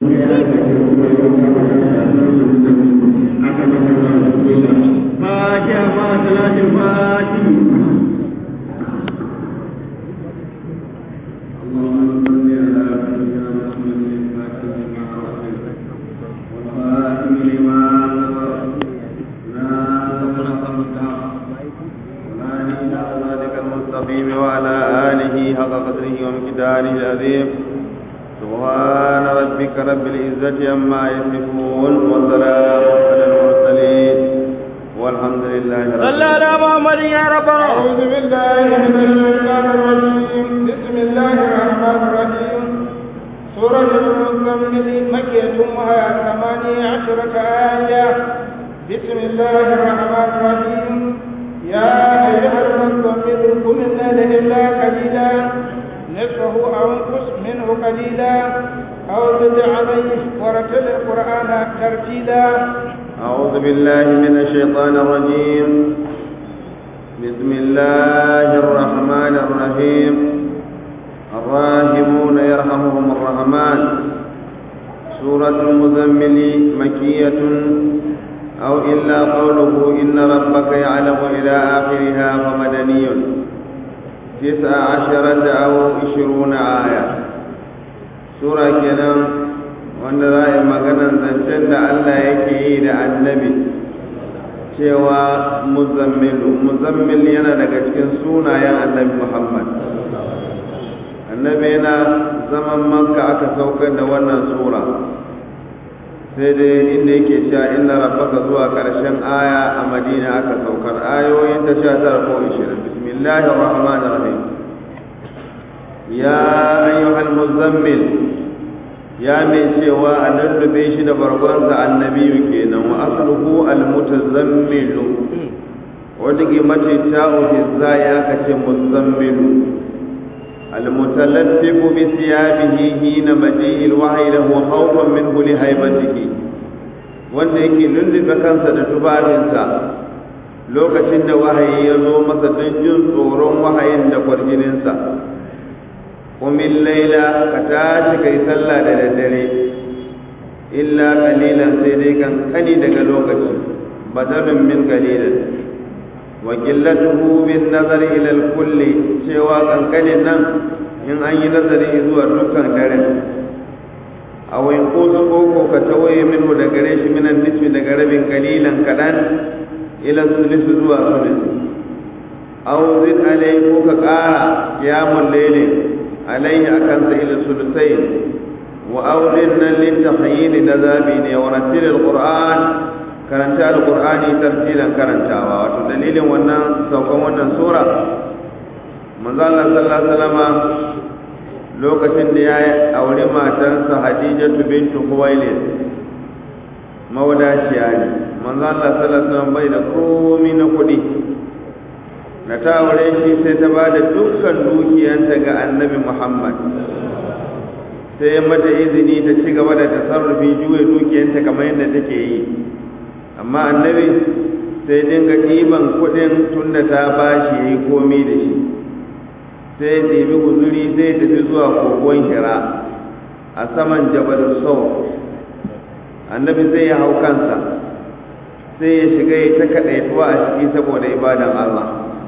فاتحة مع صلاة الفاتح اللهم صل على سيدنا محمد الفاتح لما أغلق والخاتم لما سبق ناصر الحق والهادي إلى صراطك المستقيم وعلى آله حق قدره ومقداره العظيم سبحان ربك رب العزة عما يصفون وسلام على المرسلين والحمد لله رب صلى على محمد يا ربنا أعوذ بالله من الشيطان الرجيم بسم الله الرحمن الرحيم سورة المزمل مكية وهي ثمانية عشرة آية بسم الله الرحمن الرحيم يا أيها المزمل قم الليل إلا قليلا نصفه أو انقص منه قليلا أو زد عليه ورتل القرآن ترتيلا أعوذ بالله من الشيطان الرجيم بسم الله الرحمن الرحيم الراحمون يرحمهم الرحمن سورة المزمل مكية أو إلا قوله إن ربك يعلم إلى آخرها فمدني تسع عشرة أو عشرون آية سورة كلام wanda za a yi maganar zancen da Allah yake yi da annabi cewa muzammilu muzammil yana daga cikin sunayen annabi Muhammad annabi yana zaman makka aka saukar da wannan sura sai dai inda yake cewa inna rabbaka zuwa karshen aya a madina aka saukar ayoyin ta sha tara ko ishirin bismillahir rahmanir rahim ya ayyuhal muzammil ya mai cewa a lullube shi da bargonsa annabiyu kenan wa asluhu almutazammilu wata ke mace ta ofisa ya kace muzammilu almutalattifu bi siyabihi hina maji'il wahyi lahu khawfan minhu li haibatihi wanda yake lullube kansa da tubabinsa lokacin da wahayi ya zo masa don jin tsoron wahayin da kwarjininsa kumin laila ka tashi kai sallah da daddare illa kalilan sai dai kankani daga lokaci badalun min kalilan wa qillatuhu bin nazari ila al-kulli cewa kankanin nan in an yi nazari zuwa dukkan dare aw in qutu ko ka tawaye minhu daga gare shi minan nisfi daga rabin kalilan kadan ila sulus zuwa sulus aw zid alai ko ka qara qiyamul layli عليه أكن إلى الثلثين وأولنا للتخييل نذابين ورتل القرآن karanta alqur'ani tartilan karantawa wato dalilin wannan saukan wannan sura manzo Allah sallallahu alaihi wasallam lokacin da ya aure matarsa Hadijatu bintu Khuwailid mawdaciya ne manzo Allah sallallahu alaihi wasallam bai da komai na kuɗi na ta aure shi sai ta ba da dukkan dukiyanta ga annabi Muhammad sai mata izini ta ci gaba da tasarrufi juya dukiyanta kamar yadda take yi amma annabi sai dinga ɗiban kuɗin tunda ta ba shi ya yi komi da shi sai ɗibi guzuri zai tafi zuwa kogon hira a saman jabal sau annabi zai ya hau kansa sai ya shiga ya ta kaɗaituwa a ciki saboda ibadan Allah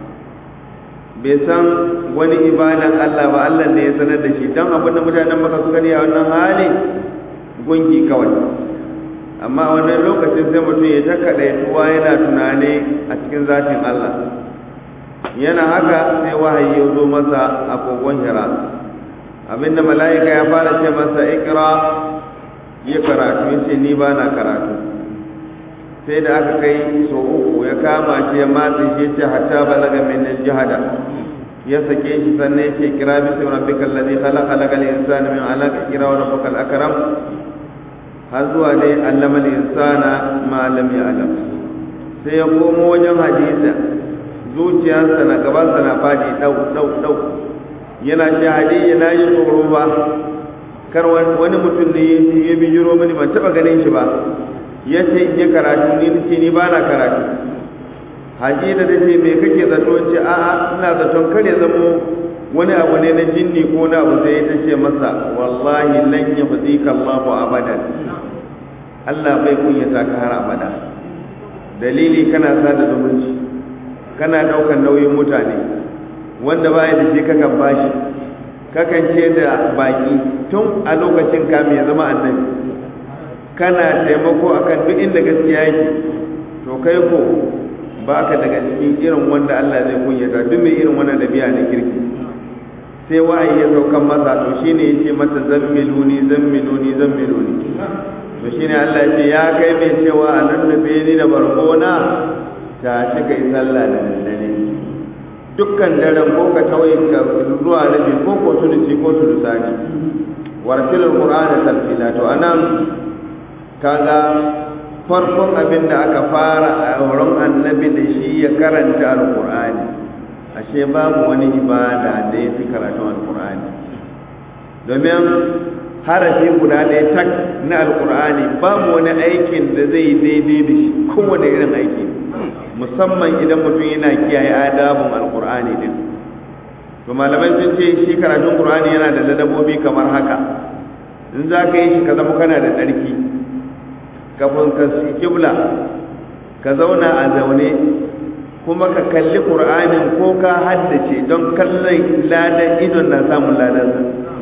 bai san wani ibadan Allah ba Allah ne ya sanar da shi don abin da mutanen maka suka ne a wannan hali gunki kawai amma a wannan lokacin sai mutum ya ta kaɗaituwa yana tunani a cikin zatin Allah yana haka sai wahayi ya zo masa a kogon hira abinda mala'ika ya fara ce masa ikra ya karatu ya ce ni ba na karatu sai da aka kai so uku ya kama shi ya matse shi ce hatta balaga min jihada ya sake shi sannan ya ce kira bismi rabbikal ladhi khalaqa lakal insana min alaq kira wa rabbukal akram har zuwa dai allama al insana ma lam ya'lam sai ya komo wajen hadisa zuciyarsa na gabansa na fadi dau dau dau yana shi hadisi na yi tsoro ba kar wani mutum ne ya bijiro mini ban taba ganin shi ba ya ce in yi karatu ni ce ni ba na karatu hajida da ce me kake zato ce a'a ina zaton kare zamo wani abu ne na jinni ko na abu sai ta ce masa wallahi lan yafzika Allahu abadan Allah bai kunyata ka har abada dalili kana sada zumunci kana daukan nauyin mutane wanda baya da shi kakan bashi kakan ce da baki tun a lokacin kamin ya zama annabi kana taimako akan duk inda gaskiya yake to kai ko baka daga cikin irin wanda Allah zai kunyata duk mai irin wannan dabi'a na kirki sai wa'ayi ya saukan masa to shine yace mata zammiluni zammiluni zammiluni to shine Allah ya ce ya kai mai cewa anan da ni da barkona ta shi kai sallah da daddare dukkan daren ko ka tawaye ka zuwa rabi ko ko sulusi ko sulusani wartilul qur'ana talfila to anan kaga farkon abin da aka fara a wurin annabi da shi ya karanta alqur'ani ashe babu wani ibada da ya fi karatun alqur'ani domin harafi guda ɗaya tak na alqur'ani babu wani aikin da zai daidai da shi kowane irin aiki musamman idan mutum yana kiyaye adabun alqur'ani din to malamai sun ce shi karatun qur'ani yana da ladabobi kamar haka in za ka yi shi ka zama kana da tsarki kafin ka kibla ka zauna a zaune kuma ka kalli qur'anin ko ka haddace don kallon ladan idon na samun ladan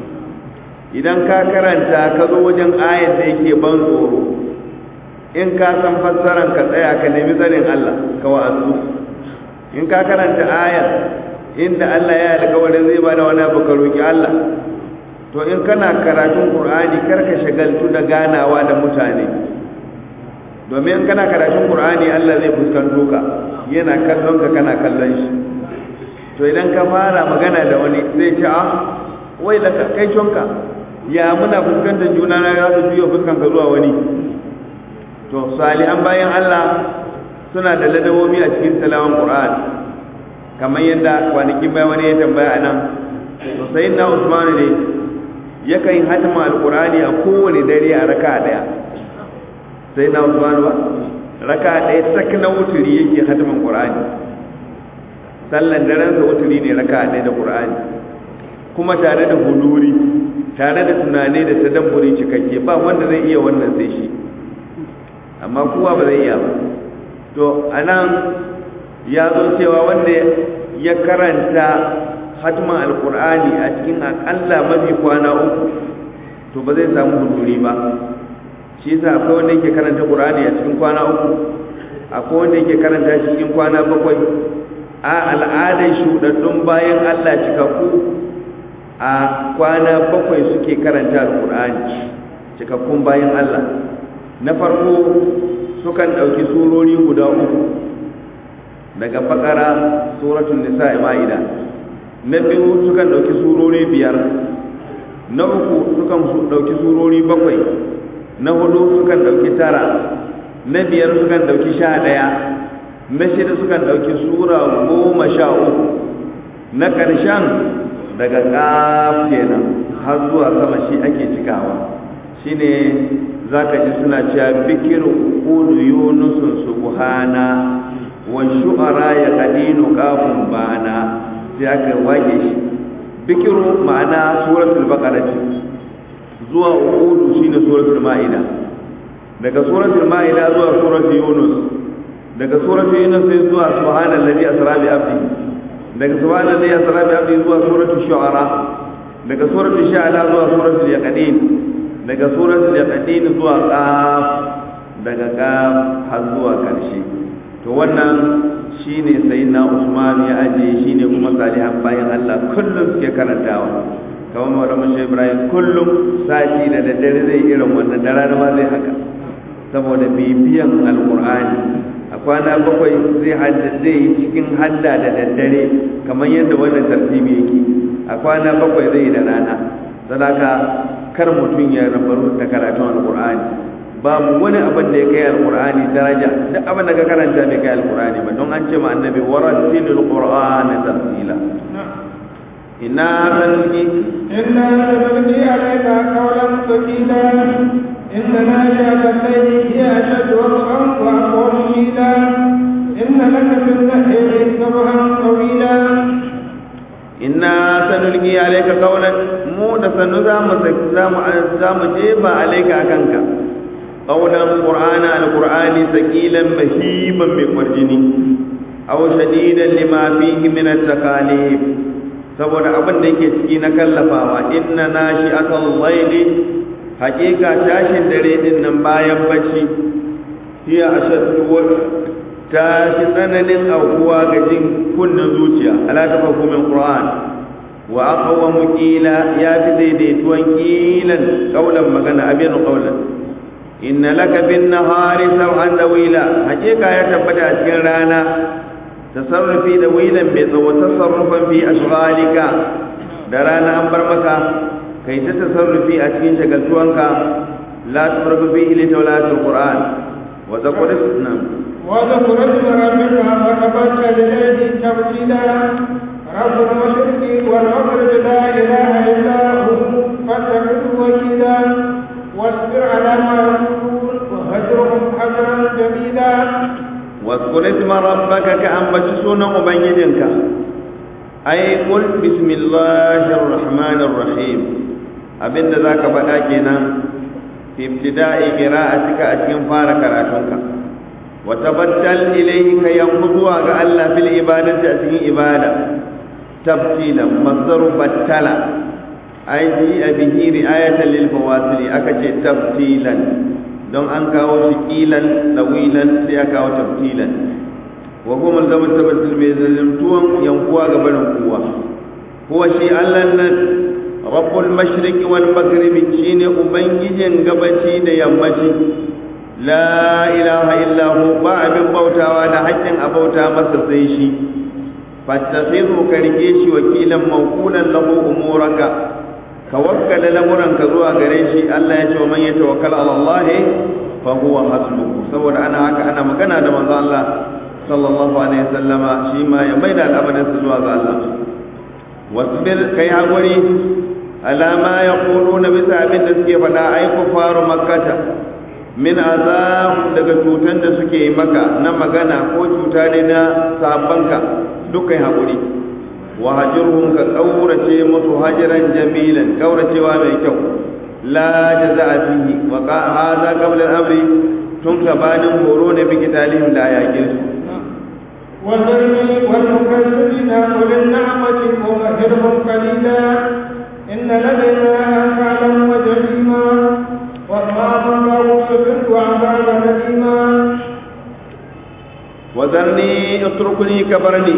idan ka karanta ka zo wajen ayat da yake ban tsoro in ka san fassaran ka tsaya ka nemi tsarin Allah ka wa'azu in ka karanta ayat inda Allah ya alƙawarin zai bada wani abu ka roki Allah to in kana karatun Qur'ani karka shagaltu da ganawa da mutane domin in kana karatun Qur'ani Allah zai fuskanto ka yana kallon ka kana kallon shi to idan ka fara magana da wani zai ce ah wai da kai cionka ya muna fuskantar juna na za su juya fuskan ka zuwa wani to salihan bayan Allah suna da ladabobi a cikin salawan Qur'an kamar yadda kwanakin bayan wani ya tambaya a nan to sai na Usman ne yakan yi hatima alqur'ani a kowane dare a raka daya sai na Usman ba raka daya sak na wuturi yake hatiman Qur'ani sallan daren sa wuturi ne raka daya da Qur'ani kuma tare da huduri tare da tunani da tadabburi cikakke ba wanda zai iya wannan sai shi amma kowa ba zai iya ba to anan ya zo cewa wanda ya karanta hatman alkur'ani a cikin akalla mafi kwana uku to ba zai samu huduri ba shi yasa akwai wanda yake karanta qur'ani a cikin kwana uku akwai wanda yake karanta shi cikin kwana bakwai a al'adar shuɗaɗɗun bayan Allah cikakku a kwana bakwai suke karanta alkur'ani cikakkun bayan Allah na farko sukan ɗauki surori guda uku daga bakara suratun nisa ma'ida na biyu sukan ɗauki surori biyar na uku sukan ɗauki surori bakwai na hudu sukan ɗauki tara na biyar sukan ɗauki sha ɗaya na shida sukan ɗauki sura goma sha uku na ƙarshen daga ƙaf kenan har zuwa sama shi ake cikawa shine za ka ji suna cewa bikir ƙudu yunusun subhana wa shu'ara ya kadinu kafin bana sai aka wage shi bikiru ma'ana suratul baqara ce zuwa uqudu shine suratul ma'ida daga suratul ma'ida zuwa suratul yunus daga suratul yunus sai zuwa subhanallazi asra bi abdi daga subhanallazi asra bi abdi zuwa suratul shu'ara daga suratul shu'ara zuwa suratul yaqin daga suratul yaqin zuwa qaf daga qaf har zuwa karshe to wannan shine sayyidina Usman ya aje shine kuma salihan bayan Allah kullum suke karantawa kamar Maulana Sheikh Ibrahim kullum sati da daddare zai irin wannan da rana ma zai haka saboda bibiyan alqur'ani a kwana bakwai zai hadda zai yi cikin hadda da daddare kamar yadda wannan tartibi yake a kwana bakwai zai da rana sadaka kar mutum ya rabaru da karatun alqur'ani babu wani abin da ya kai alkur'ani daraja duk abin da ka karanta bai kai alkur'ani ba don an ce ma annabi warattilul qur'ana tartila inna sanulqi inna sanulqi alayka qawlan thaqila inna nashi'ata al-layli hiya ashaddu wat'an wa aqwamu qila inna إن لك في النهر سبحا طويلا inna sanulqi alayka qawlan mu da sanu zamu zamu zamu jeba alayka akanka qawlan qur'ana alqur'ani saqilan mahiban bi marjini aw shadidan lima fihi min at-takalif saboda abin da yake ciki na kallafawa inna nashi'atal layli haqiqa tashin dare din nan bayan bacci hiya ashaddu wa ta shi tsananin aukuwa ga jin kunnen zuciya ala ta hukumin qur'an wa aqwa qila ya fi daidaituwan qilan qaulan magana abin qaulan inna laka bin nahari sawhan dawila hakika ya tabbata a cikin rana tasarrufi da wilan bai tsawo tasarrufan fi ashghalika da rana an bar maka kai ta tasarrufi a cikin shagaltuwanka la tusarrufu fihi li tawlatil qur'an wa zaqul islam واذكر اسم ربك وتبتل اليه تبتيلا رب المشرق والمغرب لا اله الا هو فاتخذه وكيلا واصبر على ما يقولون وهجرهم هجرا جميلا واذكر اسم ربك كأنبت سنة مبينك أي قل بسم الله الرحمن الرحيم أبن ذاك بدأ في ابتداء قراءتك أتكن فارك راتنك وتبتل إليه كي ينقضوا الله في العبادة أتكن إبادة تبتيلا مصدر بتلا أي جيء به رعاية للفواصل أكتش تبتيلا don an kawo shi kilan dawilan sai aka kawo tabtilan wa kuma zama tabbatul mai zalimtuwan yankuwa ga barin kuwa huwa shi Allah nan rabbul mashriqi wal maghribi shine ubangijin gabaci da yammaci la ilaha illa hu ba abin bautawa da haƙƙin abauta masa sai shi fattakhidhu karke shi wakilan mawkulan lahu umuraka ka wakkala lamuranka zuwa gare shi Allah ya ce wa man yatawakkal ala Allah fa huwa hasbuhu saboda ana haka ana magana da manzo Allah sallallahu alaihi wasallama shi ma ya maida al'amarin sa zuwa ga Allah wasbir kai hakuri ala ma yaquluna bisa abin da suke faɗa ai kufaru makkata min azab daga cutan da suke maka na magana ko cuta ne na sabanka dukkan hakuri wa hajurhum ka kaurace musu hajiran jamilan kauracewa mai kyau la jaza'a fihi wa ka hadha qabla al-amri tun gabanin horo ne bi kitalihim da yakin su وذرني والمكذبين أولي النعمة ومهلهم قليلا إن لدينا أنكالا وجحيما وطعاما لا يصبر وعذابا أليما وذرني اتركني كبرني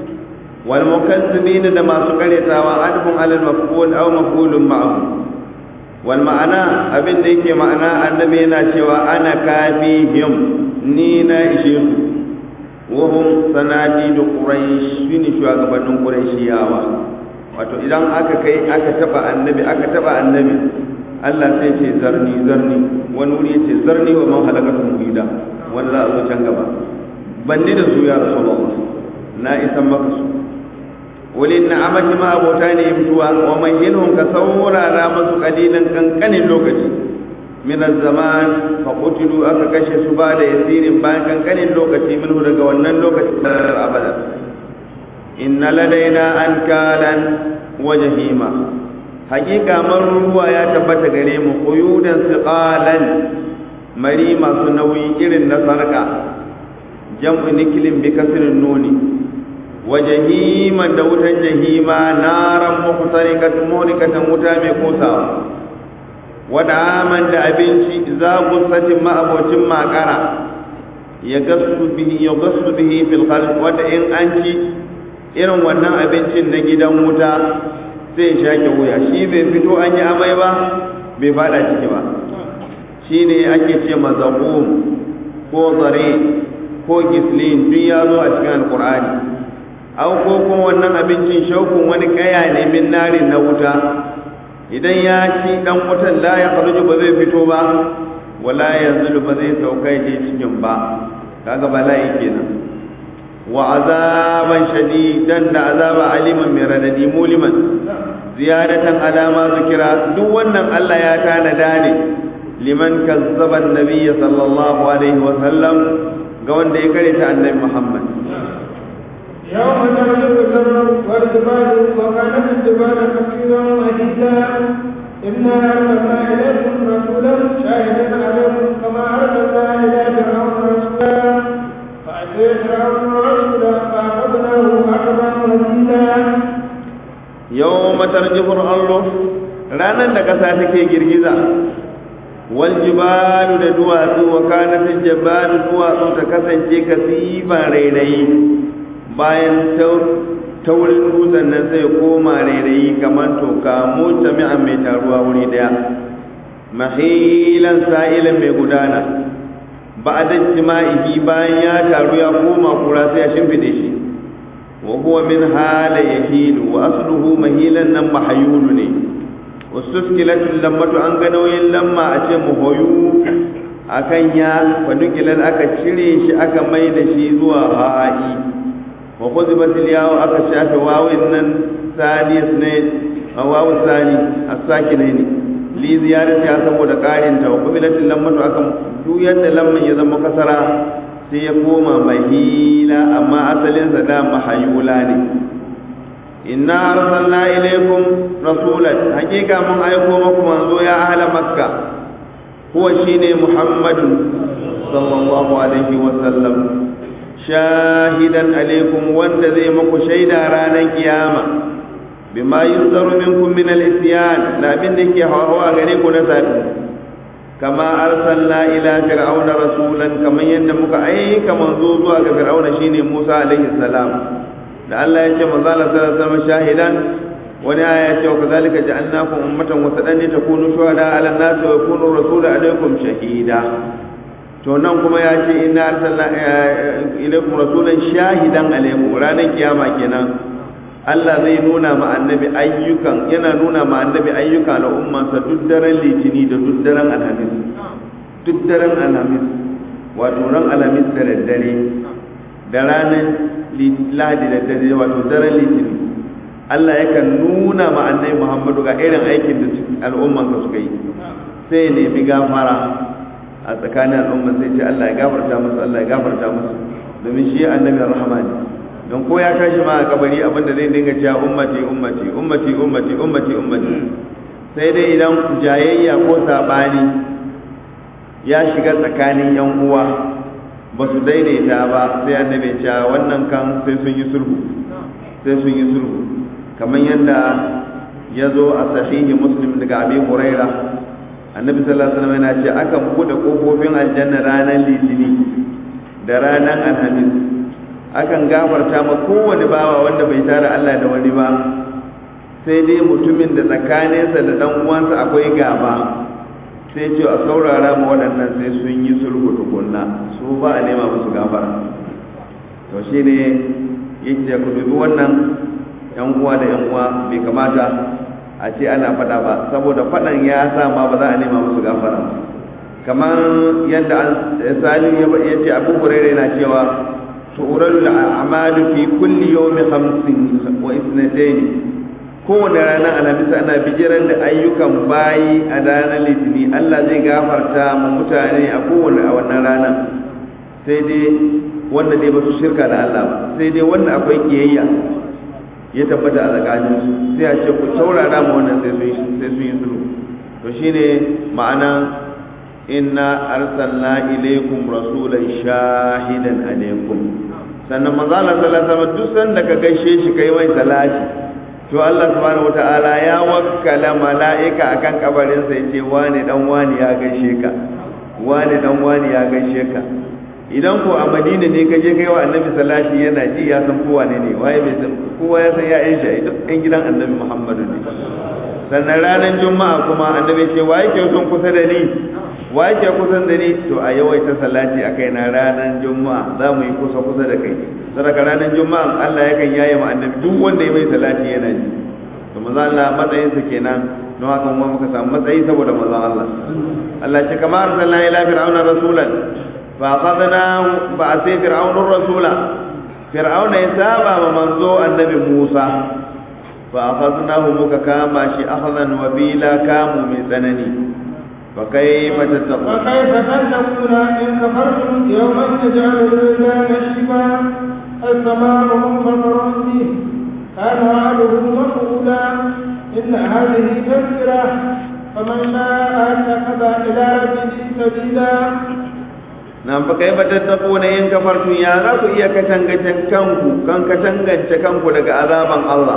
والمكذبين da masu karyatawa adhum ala al-maf'ul aw maf'ulun ma'ahu wal ma'ana abin da yake ma'ana annabi yana cewa ana kafihim ni na ishe su wa hum sanadi da quraish shine shugabannin quraishiyawa wato idan aka kai aka taba annabi aka taba annabi Allah sai ce zarni zarni wani wuri yace zarni wa man halakatu muhida wanda za a zo can gaba banni da su ya rasulullah na isan maka su wali na'amati ma abota ne mutuwa wa mayyinhum ka saurara masu kalilan kankanin lokaci min zaman fa qutilu aka kashe su ba da yasirin bayan kankanin lokaci minhu daga wannan lokaci abada inna ladaina ankalan wa jahima hakika ruwa ya tabbata gare mu quyudan siqalan mari masu nauyi irin na sarka jam'u nikilin bi kasrin nuni wa jahiman da wutan jahima naran muhtarikatan muhlikatan wuta mai kosawa wa da'aman da abinci za gusatin ma'abocin makara ya gasu bihi ya gasu bihi fil khalq wanda in an ci irin wannan abincin na gidan wuta sai ya shake wuya shi bai fito an yi amai ba bai fada ciki ba shi ne ake ce mazaqum ko zare ko gislin duk ya zo a cikin alkur'ani au ko kuma wannan abincin shaukun wani kaya ne min narin na wuta idan ya ci dan wutan la ya kharuju ba zai fito ba wala yanzu ba zai sauka ya je cikin ba kaga bala'i kenan wa azaban shadidan da azaba aliman mai radadi muliman ziyadatan alama zikira duk wannan Allah ya tanada ne liman kazzaba annabiyya sallallahu alaihi wa sallam ga wanda ya karanta annabi Muhammad يوم ترجف الأرض والجبال وكانت الجبال كثيرا مهيدا إنا أرسلنا إليكم رسولا شاهدا عليكم كما أرسلنا إلى فرعون رسولا فأتي فرعون رسولا فأخذناه أخذا وزيدا yau matarjifar allo ranar da ƙasa take girgiza wal jibalu da duwatsu wa kanatin jibalu duwatsu ta kasance kasiban rairayi bayan taurin dutsen nan sai koma rairayi kamar toka mutami'an mai taruwa wuri daya mahilan sa'ilan mai gudana ba a jima'i bayan ya taru ya koma kura sai ya shimfide shi وهو من حال يهيل وأصله مهيلا نم حيول ني واستسكلت اللمة أن غنوين لما أتم هيو akan ya fanukilan aka cire shi aka mai da shi zuwa ha'i wa kuzibat yawo aka shafe wawin nan sani ne wawu sani as-sakine ne li ziyarati ya saboda karin ta wa kubilat lamatu aka duyar da lamman ya zama kasara sai ya koma mahila amma asalinsa da mahayula ne inna arsalna ilaykum rasulan hakika mun aiko muku manzo ya ahla makka huwa shine muhammadun sallallahu alaihi wa sallam shahidan alaikum wanda zai muku shaida ranar kiyama bima yunzaru minkum min al-isyan da abin da yake hawa gare ku na sabi kama arsalna ila fir'auna rasulan kaman yadda muka aika manzo zuwa ga fir'auna shine Musa alaihi salam da Allah ya ce manzo Allah sallallahu alaihi wasallam shahidan wani aya ce wa kazalika ja'alnakum ummatan wasatan takunu shuhada 'ala an-nas wa yakunu rasulu alaikum shahida to nan kuma ya ce inna arsalna ilaikum rasulan shahidan alaikum ranar kiyama kenan Allah zai nuna ma annabi ayyukan yana nuna ma annabi ayyuka na ummansa duk daren litini da duk daren alhamis duk daren alhamis wato ran alhamis da daddare da ranar lahadi da dare wato daren litini Allah yakan nuna ma annabi Muhammadu ga irin aikin da al'ummansa suka yi sai ya nemi gafara a tsakanin al'umma sai ce Allah ya gafarta musu Allah ya gafarta musu domin shi annabi rahama ne don ko ya tashi ma a kabari abinda zai dinga cewa ummati ummati ummati ummati ummati ummati sai dai idan jayayya ko sabani ya shiga tsakanin yan uwa ba su daidaita ba sai annabi cewa wannan kan sai sun yi sulhu sai sun yi sulhu kamar yadda ya zo a sahihi muslim daga abi huraira annabi sallallahu alaihi wasallam yana ce akan bude kofofin aljanna ranar litini da ranar alhamis akan gafarta ma kowane bawa wanda bai tara Allah da wani ba sai dai mutumin da tsakaninsa da dan uwansa akwai gaba sai ce a saurara ma waɗannan sai sun yi sulhu tukunna su ba a nema musu gafara to shine yake ku dubi wannan yan uwa da yan uwa bai kamata a ce ana faɗa ba saboda faɗan ya sa ma ba za a nema musu gafara kamar yadda salim ya ce abu hurairu yana cewa tu'ralu al-a'malu fi kulli yawmi khamsin wa ithnatayn kowane ranar alhamis ana bijiran da ayyukan bayi a ranar litini Allah zai gafarta ma mutane a kowane a wannan rana sai dai wanda dai ba su shirka da Allah ba sai dai wanda akwai kiyayya ya tabbata a tsakanin su sai a ce ku taurara ma wannan sai su sai su yi sulhu to shine ma'ana inna arsalna ilaykum rasulan shahidan alaykum sannan manzo Allah sallallahu alaihi wasallam duk sanda ka gaishe shi kai mai salati to Allah subhanahu wataala ya wakkala mala'ika akan kabarin sa yace wani dan wani ya gaishe ka wani dan wani ya gaishe ka idan ko a Madina ne ka je kai wa Annabi salati yana ji ya san kowa ne ne waye bai san kowa ya san ya shi duk ɗan gidan Annabi Muhammadu ne sannan ranar juma'a kuma Annabi ce waye ke son kusa da ni wa yake kusan da ni to a yawaita salati a kai na ranar juma'a za mu yi kusa kusa da kai sadaka ranar juma'a Allah yakan yaye mu annabi duk wanda ya mai salati yana ji to manzo Allah matsayin sa kenan don haka mu muka samu matsayi saboda manzo Allah Allah ce kama arsalna ila fir'auna rasulan fa akhadnahu ba sai fir'aunur rasula fir'auna ya saba ma manzo annabi Musa fa akhadnahu muka kama shi akhadan wabila kamu mai tsanani فكيف تتقون فكيف تتقون إن كفرتم يوما يجعل الولدان شيبا السماء منفطر به كان وعده مفعولا إن هذه تذكرة فمن شاء اتخذ إلى ربه سبيلا nan fa kai ba tattako na yin kafartun ya za ku iya katangance kanku kan katangance kanku daga azaban Allah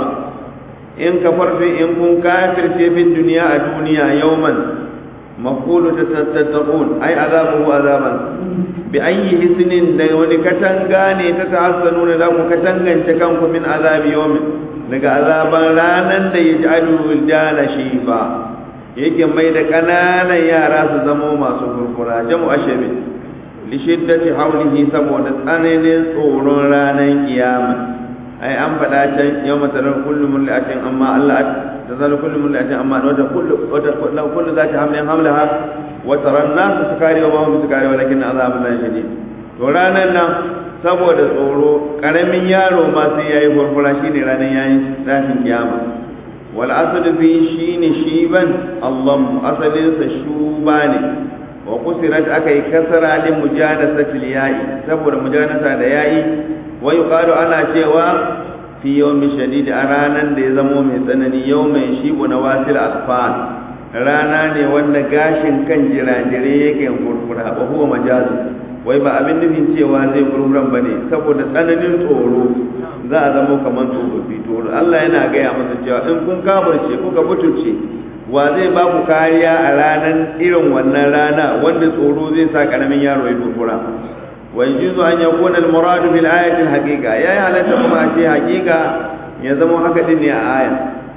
in kafartun in kun kafirce bin duniya a duniya yauman maqulu tattaqun ai azabuhu azaban bi ayyi hisnin da wani katanga ne ta tahassanuna da ku katangance kanku min azabi yawmin daga azaban ranan da yaj'alu wildana shifa yake mai da kananan yara su zamo masu kurkura jamu ashabi lishiddati haulihi saboda tsananin tsoron ranar kiyama ai an faɗa can yau masarar kullum mul'atin amma Allah ta zala kullum mul'atin amma wata kullu wata kullu za ta hamlin hamlaha wa taran nasu sukari wa mahum sukari walakin azabun la shadid to ranar nan saboda tsoro karamin yaro ma sai yayi furfura shine ranar yayin tashin kiyama wal asad fi shine shiban Allah asalin sa shuba ne wa kusirat aka yi kasara lin mujadasatil ya'i saboda mujadanasa da yayi wa yuqalu ana cewa fi yawmi shadid a ranan da ya zamo mai tsanani yawmin shibu na wasil asfan rana ne wanda gashin kan jirajire yake gurgura ba huwa majazu wai ba abin nufin cewa zai gurguran bane saboda tsananin tsoro za a zama kamar tsofaffi to Allah yana gaya masa cewa in kun kafirce kuka butulce wa zai ba ku kariya a ranar irin wannan rana wanda tsoro zai sa karamin yaro ya dubura wa yajuzu an yakuna al-murad bil ayati al-haqiqa ya yi halatta kuma ce haqiqa ya zama haka din ne a aya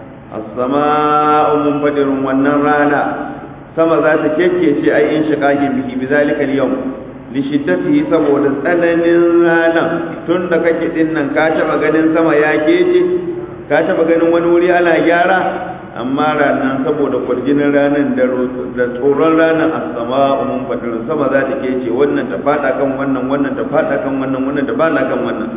as-samaa'u munfadirun wannan rana sama za ta kekkece ai in shiqaqi bihi bizalika al-yawm li shiddatihi saboda tsananin rana tun da kake din nan ka taba ganin sama ya kece ka taba ganin wani wuri ana gyara amma ranar saboda kwarjinin ranar da tsoron ranar a sama umun fadar sama za ta ke ce wannan ta fada kan wannan wannan ta fada kan wannan wannan ta fada kan wannan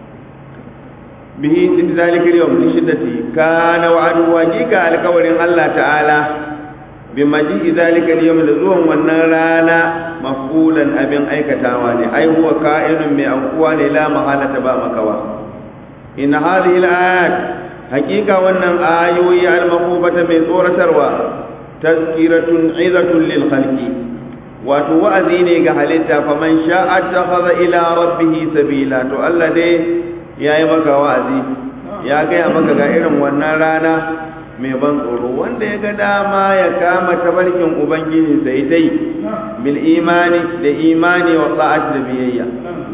bihi din zalika yawm li shiddati kana wa'adu waqiqa alkawarin Allah ta'ala bi maji zalika yawm da zuwan wannan rana mafulan abin aikatawa ne ai huwa ka'inun mai ankuwa ne la mahalata ba makawa in hadhihi al-ayat hakika wannan ayoyi al-maqubata mai tsoratarwa tazkiratun izatun lil khalqi wato wa'azi ne ga halitta faman sha'a takhadha ila rabbih sabila to Allah dai yayi maka wa'azi ya gaya maka ga irin wannan rana mai ban tsoro wanda ya ga dama ya kama tabarkin ubangiji sai dai bil imani da imani wa ta'at da biyayya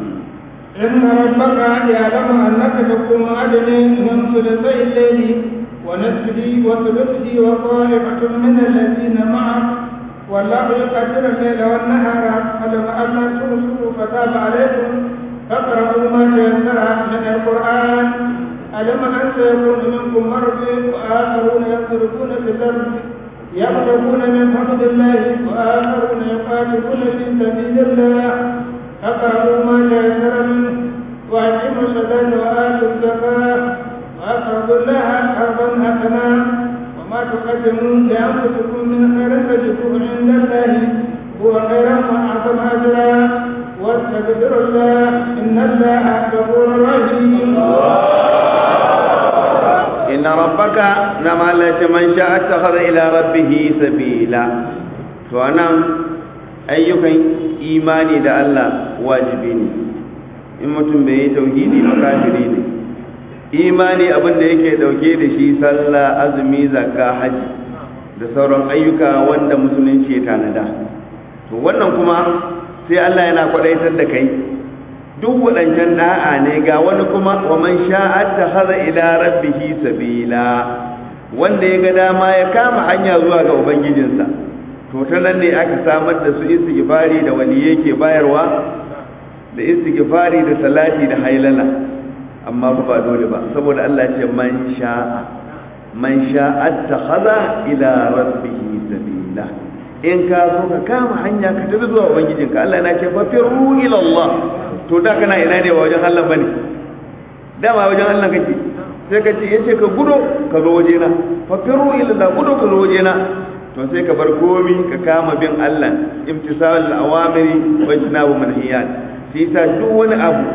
إن ربك يعلم أنك تقوم أدنى من ثلثي الليل ونصفه وثلثه وطائفة من الذين معك والله يقدر الليل والنهار فلم ألا تبصروا فتاب عليكم فاقرأوا ما تيسر من القرآن ألم أن سيكون منكم مرض وآخرون يضربون في الأرض يبتغون من فضل الله وآخرون يقاتلون في سبيل الله فاقرأوا ما تيسر منه وأقيموا الصلاة وآتوا الزكاة وأقرضوا الله قرضا حسنا وما تقدموا لأنفسكم من خير تجدوه عند الله هو خيرا وأعظم أجرا واستغفروا الله إن الله غفور رحيم إن ربك نما من شاء اتخذ إلى ربه سبيلا فأنا ayyukan imani da Allah wajibi ne in mutum bai yi tauhidi ba kafiri ne imani abin da yake dauke da shi sallah azumi zakka haji da sauran ayyuka wanda musulunci ya tanada to wannan kuma sai Allah yana kwadaitar da kai duk waɗancan da'a ne ga wani kuma wa man sha'a takhadha ila rabbihi sabila wanda ya ga dama ya kama hanya zuwa ga ubangijinsa to ta nan ne aka samar da su istighfari da wani yake bayarwa da istighfari da salati da hailala amma ba ba dole ba saboda Allah ce man sha'a man sha'a takhadha ila rabbihi sabila in ka so ka kama hanya ka tafi zuwa ubangijinka Allah na ce fa firru ila Allah to da kana ina ne ba wajen Allah bane dama wajen Allah kake sai ka ce yace ka gudo ka zo wajena fa firru ila Allah gudo ka zo wajena to sai ka bar komi ka kama bin Allah imtisal al-awamiri wa ijtinabu manhiyat sai ta duk wani abu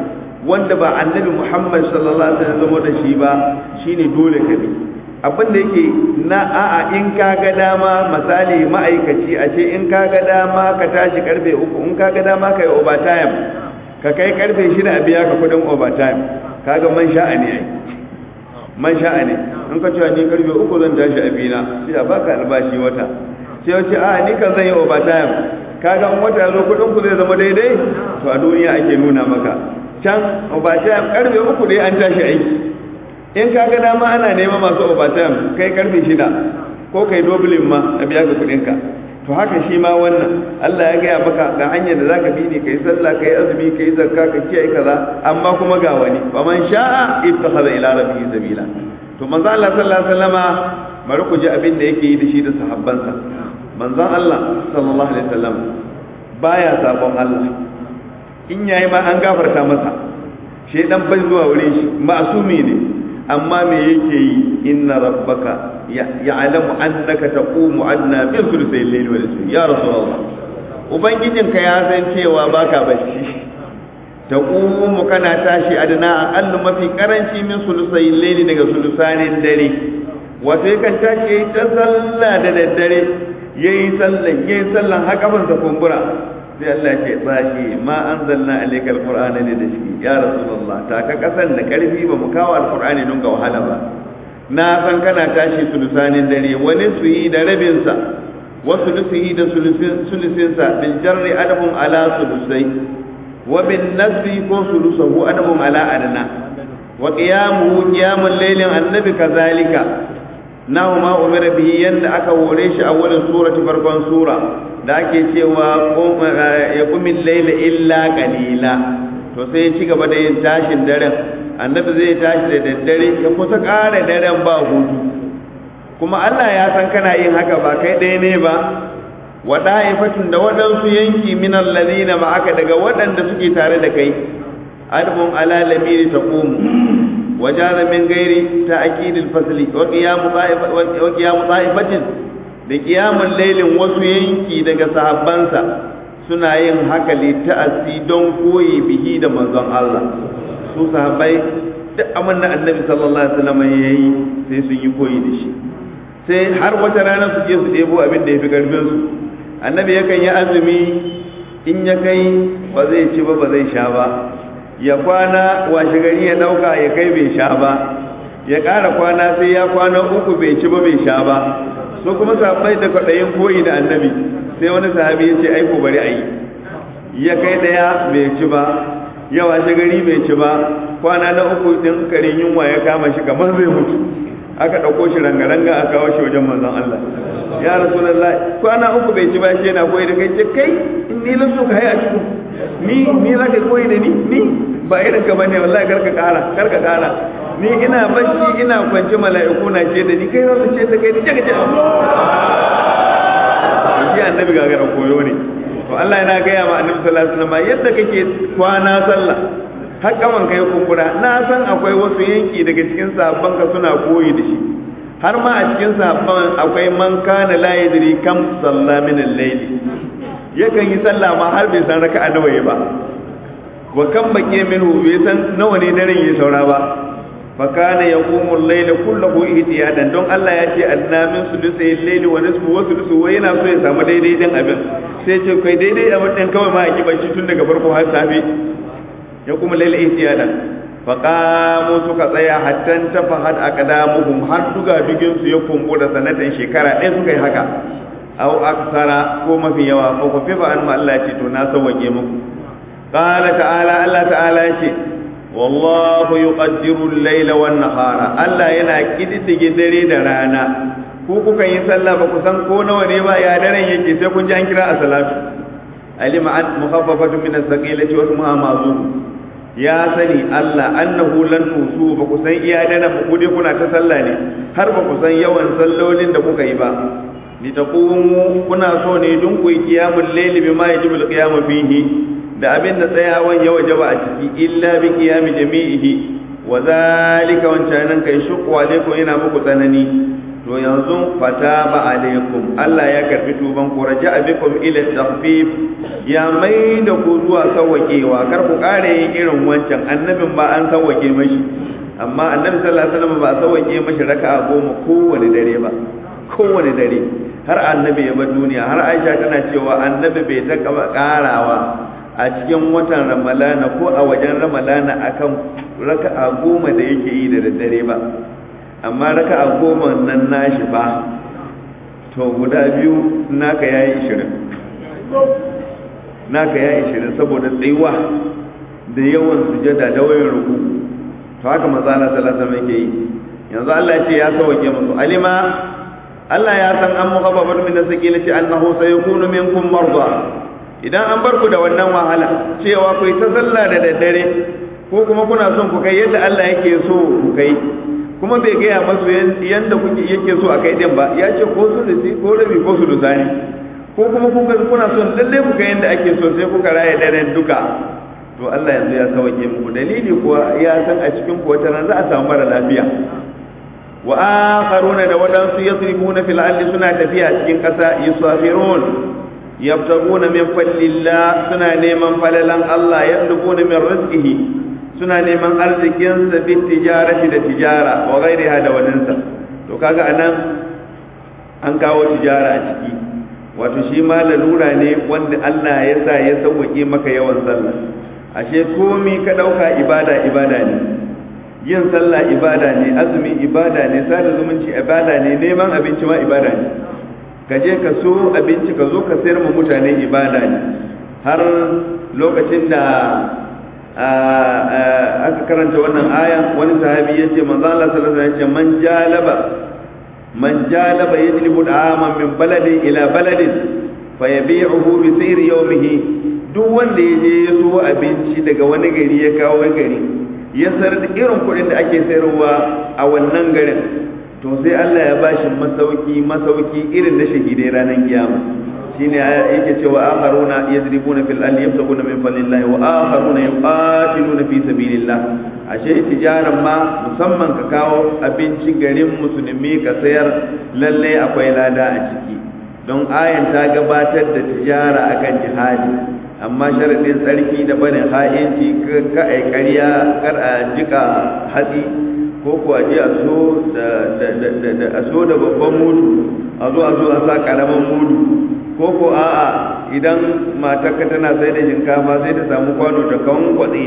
wanda ba annabi Muhammad sallallahu alaihi wasallam da shi ba shine dole ka bi abin da yake na a'a in ka ga dama misali ma'aikaci a ce in ka ga dama ka tashi karfe uku in ka ga dama ka yi overtime ka kai karfe shida a biya ka kudin overtime kaga man sha'a ne ai man sha'a ne in ka cewa ni karfe uku zan tashi a bina sai a baka albashi wata sai wace a ni kan zan yi overtime kaga in wata ya zo kudin ku zai zama daidai to a duniya ake nuna maka can overtime karfe uku dai an tashi aiki in ka ga dama ana nema masu overtime kai karfe shida ko kai doblin ma a biya ka kudinka to haka shi ma wannan Allah ya gaya maka ga hanyar da zaka bi ne kai sallah kai azumi kai zakka ka kiyaye kaza amma kuma ga wani fa man sha'a ittakhadha ila rabbihi sabila to manzo Allah sallallahu alaihi wasallama bari ku ji abin da yake yi da shi da sahabbansa manzon Allah sallallahu alaihi wasallam baya sabon Allah in yayi ma an gafarta masa shedan bai zuwa wurin shi ma'sumi ne amma me yake yi inna rabbaka ya'lamu annaka taqumu adna bi thuluthay al-layli wa nisfi ya rasulullah ubangijinka ya san cewa baka bacci taqumu kana tashi adna aqallu mafi karanci min thuluthay al-layli daga thuluthanin dare wato yakan tashi yayi ta sallah da daddare yayi sallan yayi sallan haka ban sa kumbura sai Allah ce tsashi ma anzalna alayka alqur'ana ne da shi ya rasulullah ta ka kasan da karfi ba mu kawo alqur'ani don ga wahala ba na san kana tashi sulusanin dare wani su yi da rabin sa wasu lusihi da sulusin sa bil jarri adabun ala sulusai wa bin nasbi ko sulusahu adabun ala adna wa qiyamuhu qiyamul laylin annabi kazalika nahu ma umira bihi yanda aka hore shi a wurin surati farkon sura da ake cewa ya kumin laila illa qalila to sai ya ci gaba da yin tashin daren annabi zai tashi da daddare ya kusa ƙara daren ba hutu kuma Allah ya san kana yin haka ba kai ɗaya ne ba wa da'ifatin da waɗansu yanki min alladhina ma'aka daga waɗanda suke tare da kai adbun ala lamiri taqumu وجاز من غير تأكيد الفصل وقيام طائفة وقيام طائفة لقيام الليل wasu yanki daga sahabbansa suna yin haka li ta'assi don koyi bihi da manzon Allah su sahabbai duk abin da annabi sallallahu alaihi wasallam yayi sai sun yi koyi da shi sai har wata rana su je su ɗebo abin da ya fi karfin su annabi yakan yi azumi in ya kai ba zai ci ba ba zai sha ba ya kwana washe gari ya dauka ya kai bai sha ba ya ƙara kwana sai ya kwana uku bai ci ba bai sha ba so kuma sahabbai da kwaɗayin koyi da annabi sai wani sahabi ya ce aiko bari a yi ya kai ɗaya bai ci ba ya washe gari bai ci ba kwana na uku din karin yunwa ya kama shi kamar zai mutu aka ɗauko shi ranga-ranga a kawo shi wajen manzon Allah ya rasulullah kwana uku bai ci ba shi yana koyi da kai ce kai in ni lasu ka hai a cikin ni ni za ka koyi da ni ni ba irin ka bane wallahi karka kara karka kara ni ina bacci ina kwance mala'iku na ce da ni kai za su ce da kai ni jaga jaga shi annabi gagara koyo ne to Allah yana gaya ma annabi sallallahu alaihi wasallam yadda kake kwana sallah har kaman kai kumbura na san akwai wasu yanki daga cikin sahabban ka suna koyi da shi har ma a cikin sahabban akwai man kana la yadri kam salla min al-layl yakan yi sallah ma har bai san raka'a nawa ba wa kan bake minhu bai san nawa ne daren ya saura ba fa kana yaqumu al-layla kullahu ihtiyadan don Allah ya ce adna min sudusai al-layli wa nisfu wa sudusu wa yana so ya samu daidai din abin sai ce kai daidai a din kawai ma a kibanci tun daga farko har safe yaqumu al-layla ihtiyadan fa qamu suka tsaya hatta tafahat aqdamuhum har duga bigin su ya kumbura sanatan shekara ɗaya suka yi haka aw aksara ko mafi yawa ko ku fifa an Allah ce to na sauke muku qala ta'ala Allah ta'ala ce wallahu yuqaddiru al-layla wan nahara Allah yana kididdige dare da rana ku kuka yi sallah ba ku san ko nawa ne ba ya daren yake sai kun ji an kira a salatu alima an mukhaffafatu min as-saqilati wa ismuha mazun ya sani Allah annahu lan tusu ba ku san iya daren ku dai kuna ta sallah ne har ba ku san yawan sallolin da kuka yi ba litaqumu kuna so ne dun ku qiyamul layli bima yajibul qiyamu fihi da abin da tsayawan ya wajaba a ciki illa bi qiyami jami'ihi wa zalika wancanan kai shuqqa alaikum yana muku tsanani to yanzu fataba alaikum Allah ya karbi tuban ku raja'a bikum ila takhfif ya mai da ku zuwa sawwakewa kar ku kare yin irin wancan annabin ba an sawwake mashi amma annabi sallallahu alaihi wasallam ba sawwake mashi raka'a goma kowane dare ba kowane dare har annabi ya bar duniya har Aisha tana cewa annabi bai ta karawa a cikin watan ramalana ko a wajen ramalana akan raka'a goma da yake yi da daddare ba amma raka'a goma nan nashi ba to guda biyu naka yayi ishirin naka yayi ishirin saboda tsayuwa da yawan sujada da wayan ruku to haka manzo Allah sallallahu alaihi wasallam yake yi yanzu Allah ya ce ya sauke musu alima Allah ya san an muhabbabar min sakilati annahu sayakunu minkum marda idan an bar ku da wannan wahala cewa ku yi ta sallah da daddare ko kuma kuna son ku kai yadda Allah yake so ku kai kuma bai gaya masu yadda kuke yake so a kai din ba ya ce ko su lisi ko rabi ko su lusani ko kuma kuka kuna son lalle ku kai yadda ake so sai kuka raya daren duka to Allah yanzu ya sauke muku dalili kuwa ya san a cikin ku wata ran za a samu mara lafiya wa akharuna da wadansu yasrifuna fil ardi suna tafiya cikin kasa yusafirun yabtaguna min fadlillah suna neman falalan Allah yadlubuna min rizqihi suna neman arzikin sa bi tijarati da tijara wa ghairiha da wadansa to kaga anan an kawo tijara a ciki wato shi ma lalura ne wanda Allah ya sa ya sauke maka yawan sallah ashe komi ka dauka ibada ibada ne yin sallah ibada ne azumi ibada ne sada zumunci ibada ne neman abinci ma ibada ne ka je ka so abinci ka zo ka sayar ma mutane ibada ne har lokacin da aka karanta wannan aya wani sahabi ya ce manzo Allah sallallahu alaihi wasallam ya ce man jalaba man jalaba yajlibu da'aman min baladin ila baladin fayabi'uhu bi sayri yawmihi duk wanda ya je ya so abinci daga wani gari ya kawo gari ya sayar da irin kuɗin da ake sayarwa a wannan garin to sai Allah ya bashi masauki masauki irin na shahidai ranar kiyama shine yake cewa akharuna yadribuna fil ardi yabtaguna min fadlillah wa akharuna yuqatiluna fi sabilillah ashe tijaran ma musamman ka kawo abinci garin musulmi ka sayar lalle akwai lada a ciki don ayan ta gabatar da tijara akan jihadi amma sharadin tsarki da barin ha'inci ka ai ƙarya kar a jika hatsi ko ko a je a so da a so da babban mudu a zo a zo a sa karamin mudu ko ko a'a idan matarka tana sai da shinkafa sai ta samu kwano ta kawon kwatsi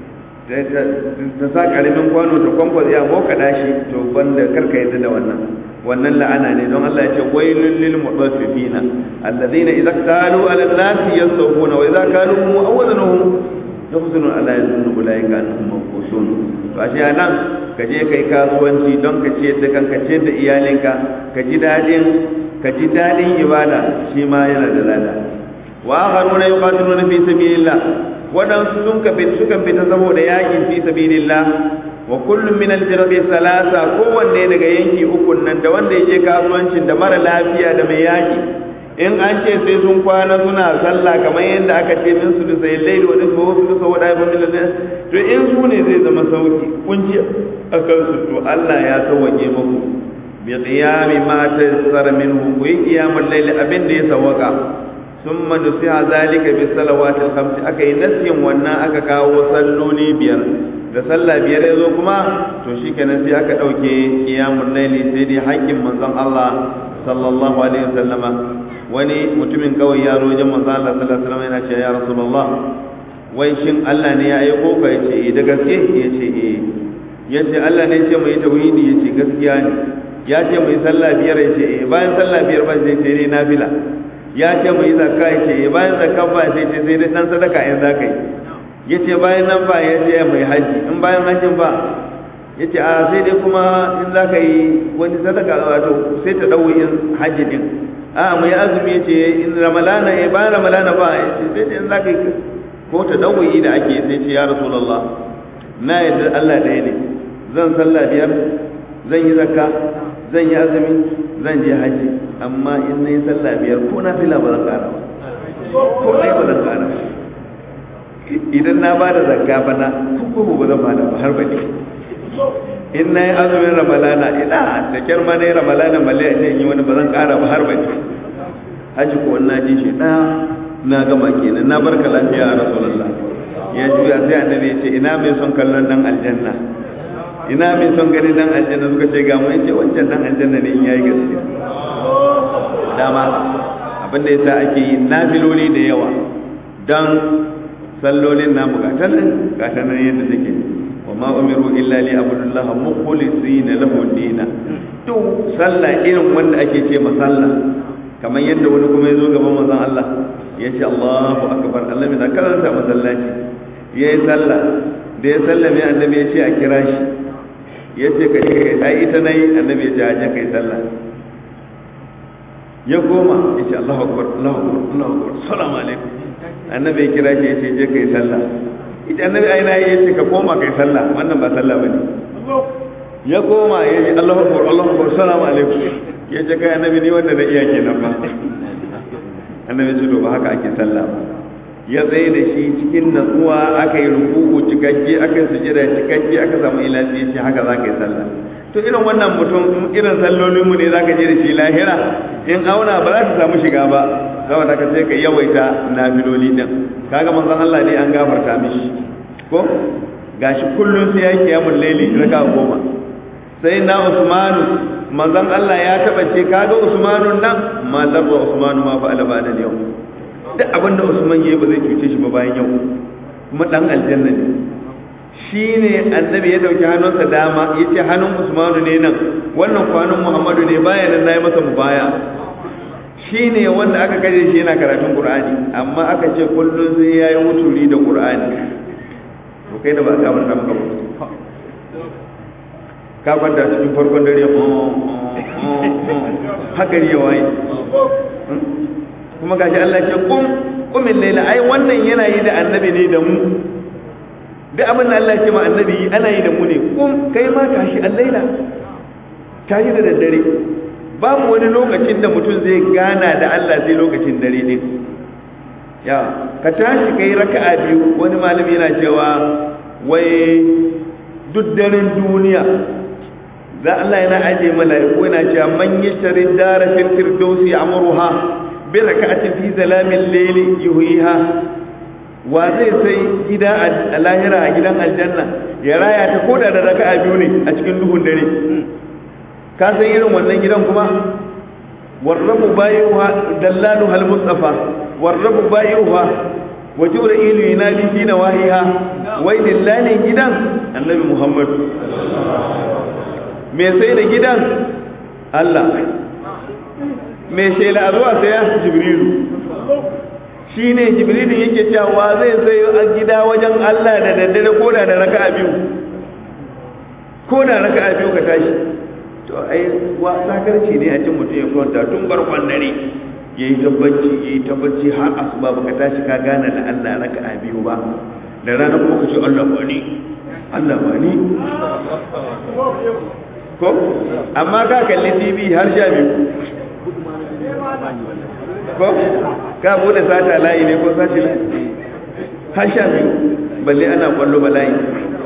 ta sa karamin kwano ta kwan kwatsi a boka dashi to banda karka yadda da wannan wannan la'ana ne don Allah ya ce wailul lil mutaffifina alladhina idza qalu ala an-nasi yastawfuna wa idza qalu aw wazanuhum yahzunun ala yazunnu ulaika annahum mawqusun to ashe anan ka je kai kasuwanci don ka ciyar da kanka ciyar da iyalinka ka ji dadin ka ji dadin ibada shi ma yana da lada wa akharuna yuqatiluna fi sabilillah wadansu sun ka fit suka fita saboda yakin fi sabilillah wa kullum min aljirabi salasa kowanne daga yanki ukun nan da wanda yake kasuwancin da mara lafiya da mai yaki in an ce sai sun kwana suna sallah kamar yadda aka ce min su sai laili wa nisfa wa su wa da ibn lillahi to in su ne zai zama sauki kunci akan su to Allah ya sauke muku bi qiyami ma tayassara minhu wa qiyamul layli abin da ya sawaka summa nusiha zalika bi salawatil khams aka yi nasiyin wannan aka kawo salloli biyar da sallah biyar ya zo kuma to shikenan sai aka dauke qiyamul layli sai dai haƙƙin manzon Allah sallallahu alaihi wasallama wani mutumin kawai ya zo wajen manzo Allah sallallahu alaihi wasallam yana cewa ya rasulullah wai shin Allah ne ya aiko ka yace eh da gaske yace eh yace Allah ne ya ce mu yi tauhidi yace gaskiya ne ya ce mu yi sallah biyar yace eh bayan sallah biyar ba sai sai dai nafila ya ce mu yi zakka yace eh bayan zakka ba sai sai sai dai dan sadaka in zaka yi yace bayan nan ba yace mu yi haji in bayan hajjin ba yace a sai dai kuma in zaka yi wani sadaka wato sai ta dawo in haji din a mai azumi ya ce in ramalana ya bayan ramalana ba ya ce sai in za ka yi ko ta dawayi da ake sai ce ya rasulallah na yadda Allah ɗaya ne zan sallah biyar zan yi zakka zan yi azumi zan je haji amma in na yi sallah biyar ko na fila ba zan ƙara ba ko ɗaya ba zan ƙara ba idan na ba da zakka ba na ko ba zan ba da ba har ba ne in na yi azumin ramalana ina da kyar ma na yi ramalana malle a ce yi wani ba zan kara ba har bace haji ko na ji shi ɗaya na gama kenan na barka lafiya a rasulullah ya juya sai annabi ya ce ina mai son kallon dan aljanna ina mai son gani dan aljanna suka ce ga mu yace wancan dan aljanna ne in yayi gaskiya dama abin da yasa ake yi nafiloli da yawa dan sallolin namu ga tanan ga tanan yadda take wa ma umiru illa li abudullaha mukhlisina lahu dina to sallah irin wanda ake ce ma sallah kamar yadda wani kuma yazo gaban manzon Allah ya ce Allahu akbar Allah mai karanta masallaci yayi sallah da ya sallame annabi ya ce a kira shi ya ce ka je ai ita nayi annabi ya ce a je kai sallah ya koma ya ce Allahu akbar Allahu akbar Allahu akbar assalamu alaikum annabi ya kira shi ya ce je kai sallah ita annabi ai nayi ya ce ka koma kai sallah wannan ba sallah bane ya koma ya ce Allahu akbar Allahu akbar assalamu alaikum ya ce kai annabi ni wanda na iya kenan ba annabi ce to ba haka ake sallah ba ya tsaye da shi cikin natsuwa aka yi rukuku cikakke aka yi sujada cikakke aka samu ilafi ce haka za ka yi sallah to irin wannan mutum irin sallolinmu ne za ka je da shi lahira in auna ba za ta samu shiga ba saboda ka sai ka yawaita nafiloli din kaga manzon Allah ne an gafarta mishi ko gashi kullum sai ya kiyamul laili raka goma sai na Usmanu manzon Allah ya taba ce kaga Usmanu nan ma zarra Usmanu ma fa alaba da yau duk abin da Usman yayi ba zai cuce shi ba bayan yau kuma dan aljanna ne shine annabi ya dauki hannunsa dama yace hannun Usmanu ne nan wannan kwanan Muhammadu ne bayan nan nayi masa mubaya shine wanda aka kaje shi yana karatun Qur'ani amma aka ce kullun sai yayi wuturi da Qur'ani to kai da ba ka wannan maka ka kwanta cikin farkon dare haka ne waye kuma gashi Allah ce kum kumin laila ai wannan yana yi da annabi ne da mu duk abin da Allah ce ma annabi ana yi da mu ne kum kai ma tashi allaila tashi da daddare babu wani lokacin da mutum zai gana da Allah sai lokacin dare ne ya ka tashi kai raka'a biyu wani malami yana cewa wai duk daren duniya za Allah yana aje mala'iku yana cewa man yashtari dara fil firdausi amruha bi rak'atin fi zalamin layli yuhiha wa zai sai gida a lahira a gidan aljanna ya raya ta koda da raka'a biyu ne a cikin duhun dare ka san irin wannan gidan kuma warrabu bayyuha dallalu hal mustafa warrabu bayyuha wa jibril yunadi fi nawahiha wai dillanin gidan annabi muhammad me sai da gidan Allah me shela a zuwa saya jibrilu shi ne jibrilu yake cewa zai sai a gida wajen Allah da daddare ko da raka a biyu ko da raka a biyu ka tashi to ai wa sakarci ne a cin mutum ya kwanta tun barkon dare ya yi tabbaci ya yi tabbaci har asuba baka tashi ka gane da Allah raka a biyu ba da rana kuma ka ce Allah ba ni Allah ba ni ko amma ka kalli tv har sha biyu ko ka bude sata layi ne ko sati layi har sha biyu balle ana kwallo ba layi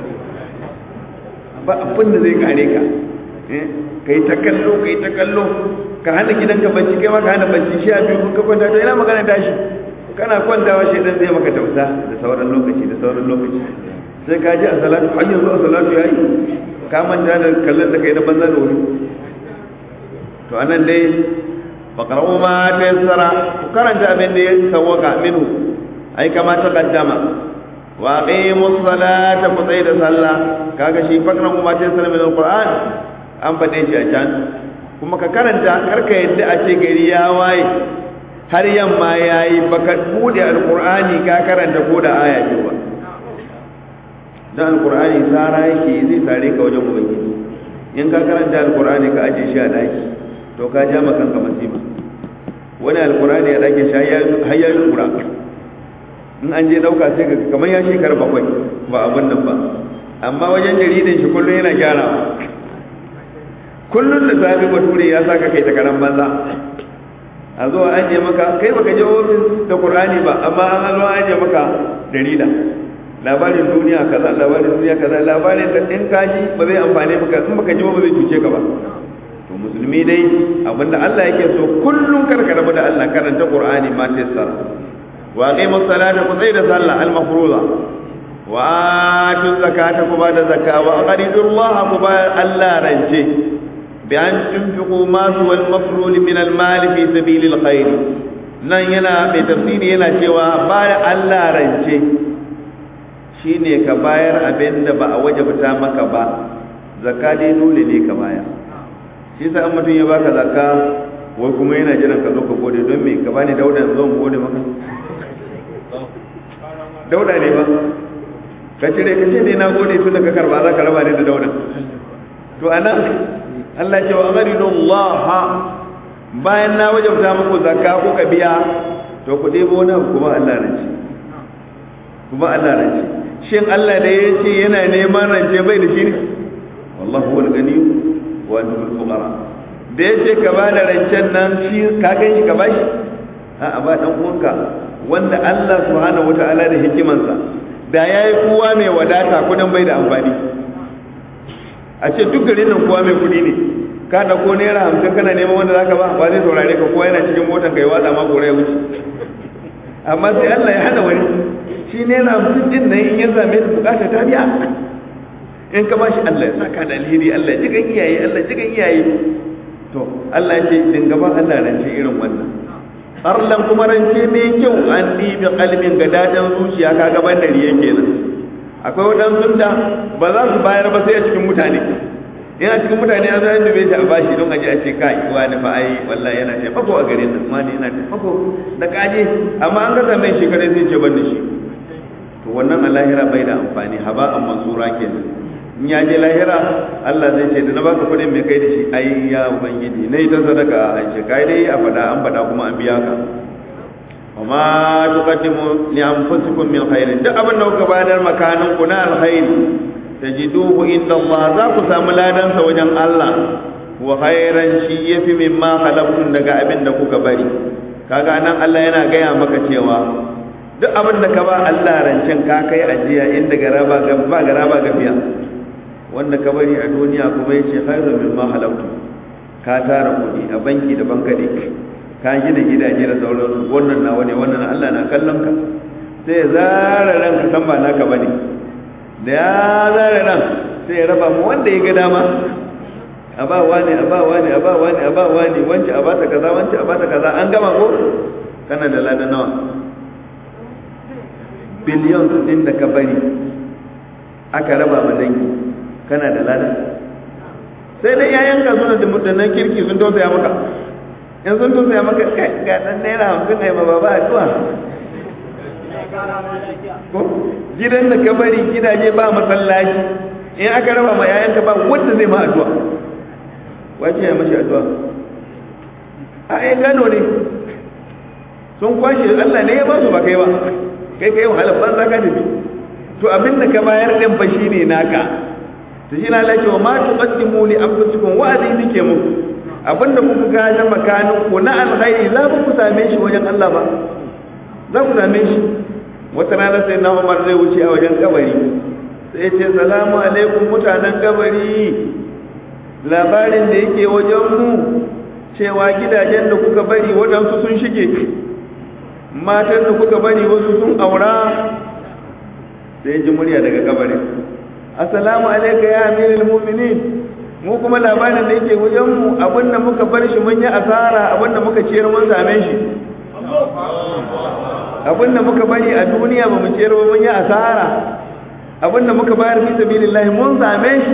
ba abin da zai kare ka ka yi ta kallo ka yi ta kallo ka hana gidanka bacci kai ma ka hana bacci sha biyu ka kwanta to ina magana tashi kana kwantawa shaidan zai maka tausa da sauran lokaci da sauran lokaci sai ka ji a salatu har yanzu a salatu yayi ka manta da kallon da kai na banza da wuri to anan dai faqra'u ma tayassara ku karanta abin da ya sawaka minhu ai kama ta kaddama wa aqimu salata ku tsaya da sallah kaga shi faqra'u ma tayassara min alquran an fade shi a can kuma ka karanta karka yadda a ce gari ya waye har yamma yayi baka bude alqur'ani ka karanta ko da aya biyu ba dan alqur'ani sara yake zai sare ka wajen ubangiji in ka karanta alqur'ani ka aje shi a daki to ka ja maka kanka masifa wani alqur'ani ya dake shi har ya lura in an je dauka sai ka kamar ya shekara bakwai ba abin nan ba amma wajen jaridan shi kullum yana gyarawa kullum da safi bature ya saka kai ta karan banza a zo an je maka kai baka je ofis da qur'ani ba amma an zo an je maka jarida labarin duniya kaza labarin duniya kaza labarin da in ka ji ba zai amfane maka in baka ji ba zai cuce ka ba to musulmi dai abinda Allah yake so kullum kar ka rabu da Allah karanta Qur'ani ma tayassar wa aqimus salata ku tsaya da sallah al mafruza wa atu zakata ku ba da zakka wa aqridullah ku ba Allah rance bi an tunfiqu ma huwa al mafrul min al mal fi sabilil khair nan yana mai tafsiri yana cewa ba Allah rance shine ka bayar abin da ba a wajabta maka ba zakka dai dole ne ka bayar shi sa an mutum ya baka zakka wai kuma yana jiran ka zo ka gode don me ka bani dauda zo mu gode maka dauda ne ba ka cire ka ce ne na gode tun da ka karba za ka raba ne da dauda to anan Allah ce wa amaridu Allah bayan na wajabta muku zakka ko ka biya to ku debo wani abu kuma Allah rance kuma Allah rance shin Allah da ya ce yana neman rance bai da shi ne wallahu wal gani wa antumul fuqara da ya ce ka ba da rancen nan shi ka gan shi ka ba shi a ba dan uwanka wanda Allah subhanahu wataala da hikimansa da yayi kowa mai wadata kudin bai da amfani a ce duk garin nan kowa mai kudi ne ka da ko naira hamsin kana neman wanda zaka ba ba zai saurare ka kowa yana cikin motar kai watsa ma gore ya wuce amma sai Allah ya hana wani shi naira hamsin din nan in ya same ta bukata ta biya in ka bashi Allah ya saka da alheri Allah ya jigan iyaye Allah ya jigan iyaye to Allah ya ce din gaban Allah rance irin wannan arlan kuma rance mai kyau an ɗibi kalmin ga dadan zuciya ka gaban da riye kenan akwai waɗansu da ba za su bayar ba sai a cikin mutane yana cikin mutane an zai dube shi a bashi don aje a ce kai wani fa ai wallahi yana taimako a garin nan wani yana taimako da kaje amma an gaza mai shekarai sai ce ban da shi to wannan a lahira bai da amfani haba an mansura kenan in ya je lahira Allah zai ce da na baka kuɗin mai kai da shi ai ya ubangiji nayi ta sadaka a ce kai dai a fada an fada kuma an biya ka wa ma tuqaddimu li anfusikum min khairin duk abin da kuka bayar makanin ku na alkhairi tajiduhu inda Allah za ku samu ladan sa wajen Allah wa khairan shi yafi mimma khalaqtum daga abin da kuka bari kaga nan Allah yana gaya maka cewa duk abin da ka ba Allah rancen ka kai ajiya inda garaba ga ba garaba ga biya wanda ka bari a duniya kuma yace khairu mimma halautu ka tara kudi a banki da bankade ka gina gidaje da sauransu wannan na wani wannan Allah na kallon ka sai ya zara ran ka san ba naka bane da ya zara ran sai ya raba mu wanda ya ga dama a ba wani a ba wani a ba wani a ba wani wance a ba ta kaza wance a ba ta kaza an gama ko kana da ladan nawa biliyon din da ka bari aka raba ma dangi kana da lada sai dai yayan ka suna da mutanen kirki sun tausaya maka in sun tausaya maka kai ga dan naira hamsin ne ma baba addu'a ko gidan da ka bari gidaje ba masallaci in aka raba ma yayan ka ba wanda zai ma addu'a wace ya mashi addu'a a ai gano ne sun kwashe Allah ne ya ba su ba kai ba kai kai wahalar banza ka tafi to abin da ka bayar din fa shine naka to shi na lake wa ma tuqaddimu li anfusikum wa azin nike muku abinda kuka ga na makanin ku na alkhairi za ku same shi wajen Allah ba za ku same shi wata rana sai na Umar zai wuce a wajen kabari sai ce salamu alaikum mutanen kabari labarin da yake wajen mu cewa gidajen da kuka bari waɗansu sun shige matan da kuka bari wasu sun aura sai ji murya daga kabarin assalamu alayka ya amirul mu'minin mu kuma labarin da yake wajen mu abinda muka bar shi mun yi asara abinda muka ciyar mun same shi abinda muka bari a duniya ba mu ciyar ba mun yi asara abinda muka bayar fi sabilillah mun same shi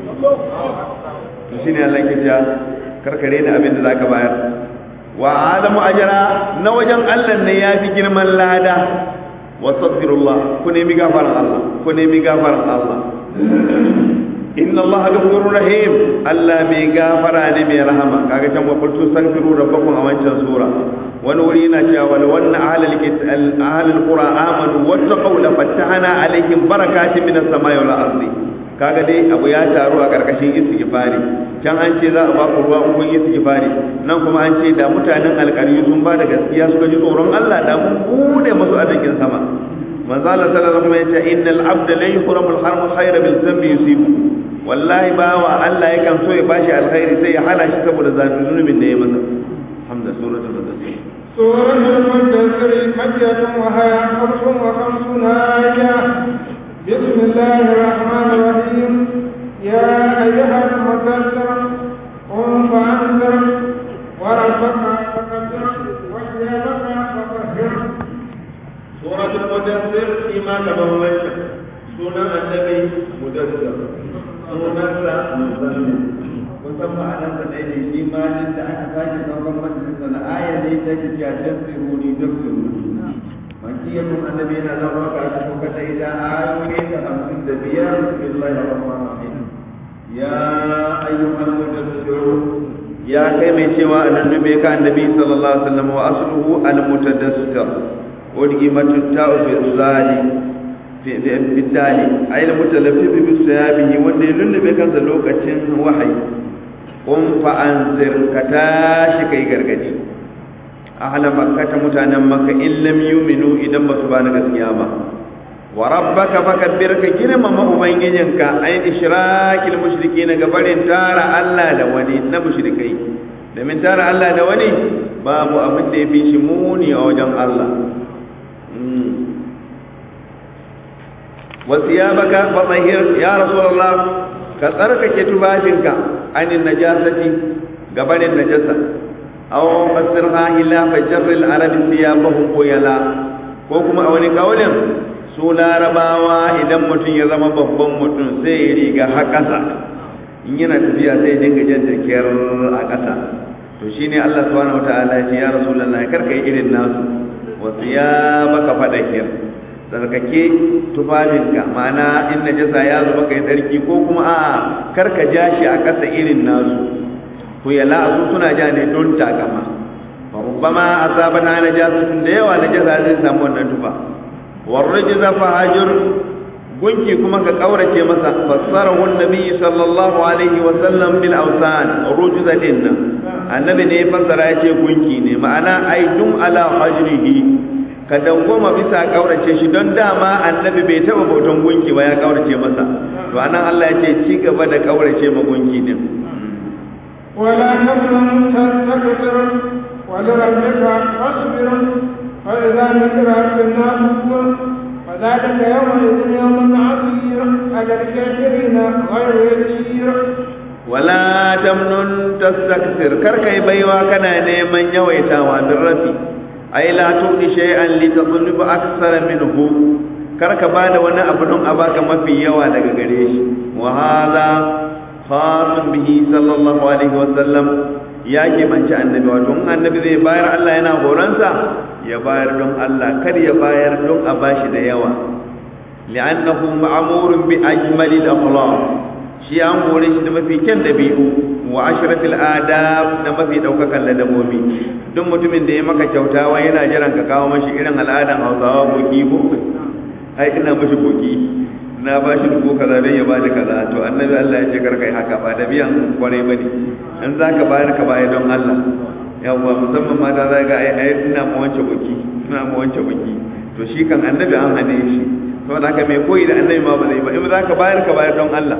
to shine Allah ke ja karkare da abin da zaka bayar wa adamu ajra na wajen Allah ne ya fi girman lada wastaghfirullah ku nemi gafaran Allah ku nemi gafaran Allah inna Allah ghafurur rahim Allah mai gafara ne mai rahama kaga can wa qultu astaghfiru rabbakum a wancan sura wani wuri yana cewa wal wanna ahlul kitab ahlul qura amanu wattaqu la fatahna alaihim barakatin minas samai wal ardi kaga dai abu ya taru a karkashin istighfari can an ce za a ba ku ruwa in kun istighfari nan kuma an ce da mutanen alƙaryu sun ba da gaskiya suka ji tsoron Allah da mun bude musu arzikin sama manzo Allah sallallahu alaihi wasallam ya ce innal abda la yuhramu al-haram khayra bil dhanbi yusibu wallahi bawa Allah yakan so ya bashi alkhairi sai ya hana shi saboda zunubin da ya masa hamda suratul mudaththir سورة المدثر مكية وهي خمس وخمسون آية بسم الله الرحمن الرحيم يا أيها المدثر قم فأنذر وربك فكبر وثيابك فطهر سورة المدثر فيما تبوت سنة النبي مدثر سنة مزمل musamman a nan sanai ne shi ma jin da aka sake sauran majalisa na aya ne ta ce ya tafsiruni tafsiruni makiyatun annabi yana zama ka shi ko kada ida ayoyi ta hamsin da biyar bismillahir rahmanir rahim ya ayyuhal mudaththir ya kai mai cewa annabi ka annabi sallallahu alaihi wasallam wa asluhu al mutadassir wadgimatu ta'u fi zali fi fi dali ay al mutalaffi bi siyabihi wanda ya lullube kansa lokacin wahayi kun fa anzir ka tashi kai gargadi ahla makka ta mutanen makka in lam yu'minu idan ba su ba na gaskiya ba wa rabbaka fakabbir ka girmama ubangijinka ay ishrakil mushrikeena ga barin tara Allah da wani na mushrikai domin tara Allah da wani babu abin da ya fi shi muni a wajen Allah wasiyabaka fatahhir ya rasulullah ka tsarkake tufafinka anin najasati gabanin najasa aw fasirha ila fajr al-arab thiyabahum quyala ko kuma a wani kaulin su larabawa idan mutum ya zama babban mutum sai ya riga har ƙasa in yana tafiya sai ya dinga jan jakiyar a ƙasa to shine Allah subhanahu wataala ya ce ya rasulullahi kar ka yi irin nasu wa thiyabaka fadakir tsarkake tufafinka ma'ana in najasa ya zuba kai tsarki ko kuma a kar ka ja shi a ƙasa irin nasu ku yala su suna ja ne don takama fa rubbama asabana najasatun da yawa najasa zai samu wannan tufa warrijza fahajur gunki kuma ka kaurace masa fassarahu annabi sallallahu alaihi wa sallam bil awsan rujza dinna annabi ne fassara yace gunki ne ma'ana ai dum ala hajrihi ka dawwama bisa kaurace shi don dama annabi bai taba bautan gunki ba ya kaurace masa to anan Allah ya ce ci gaba da kaurace ma gunki din ولا تمنن تستكثر ولربك فاصبر فإذا ذكر في الناس فذلك يومئذ يوم عسير على الكافرين غير يسير ولا تمنن تستكثر كركي بيوا كان نيمن يويتاوا بالرفي أي لا تؤتي شيئا لتطلب أكثر منه karka bada wani abu don a baka mafi yawa daga gare shi wa hadha khasun bihi sallallahu alaihi wa sallam ya ke manci annabi wato in annabi zai bayar Allah yana horonsa ya bayar don Allah kar ya bayar don a bashi da yawa li'annahu ma'murun bi ajmali al-akhlaq shi an hore shi da mafi kyan dabi'u wa ashrafil adab da mafi daukakan ladabobi duk mutumin da ya maka kyauta wai yana jiran ka kawo mashi irin al'adan Hausawa boki ko ai ina mashi boki na ba shi dubu kaza don ya bani kaza to annabi Allah ya ce kar kai haka ba da biyan kwarai bane in zaka bayar ka bayar don Allah yawwa musamman mata za ga ai ai ina mu wance buki ina mu wance buki to shi kan annabi an hane shi saboda haka mai koyi da annabi ma ba zai ba in zaka bayar ka bayar don Allah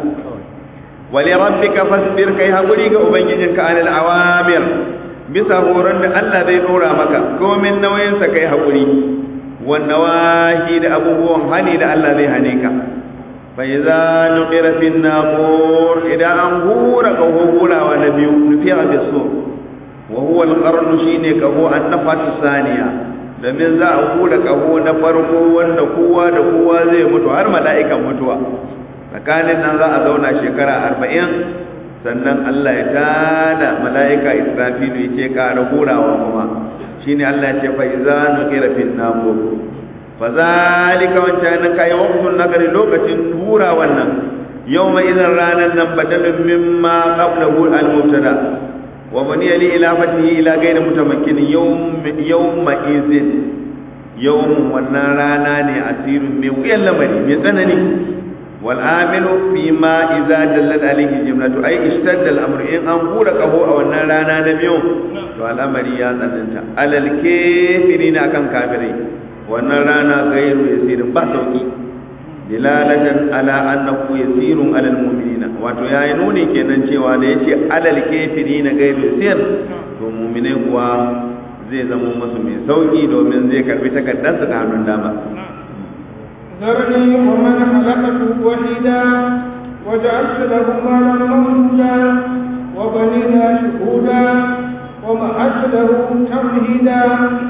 wali rabbika fasbir kai hakuri ga ubangijinka anil awamir bisa horon da Allah zai dora maka komin nauyin sa kai hakuri wan nawahi da abubuwan hani da Allah zai hane ka fa idza nuqira fi naqur idan an hura ka hura wa nabiyu nufiya bisur wa huwa al-qarn shine kaho annafatu saniya domin za a hura kaho na farko wanda kowa da kowa zai mutu har mala'ikan mutuwa tsakanin nan za a zauna shekara arba'in sannan Allah ya tada mala'ika Israfilu ya ce ƙara hurawa kuma shine Allah ya ce fa iza nuqira fin naqur fa zalika wancan kai waqtun nagari lokacin hura wannan yawma idan ranan nan badalun mimma qablahu al-mubtada wa baniya li ilafatihi ila ghayri mutamakkin yawm yawma izin yawm wannan rana ne asirin mai wuyan lamari mai tsanani والعامل فيما إذا دلت عليه جملة أي اشتد الأمر إن أنقول قهو أو النرانا نبيو فالأمر يا ذننت على الكافرين أكم كافرين wannan rana gairu yasirin ba sauki dilalatan ala annahu yasirun alal mu'minina wato yayi nuni kenan cewa da yace alal kafirina gairu yasir to mu'minai kuwa zai zama musu mai sauki domin zai karbi takaddarsa da hannun dama ذرني ومن خلقت وحيدا وجعلت له مالا ممدودا وبنينا شهودا ومهدت له تمهيدا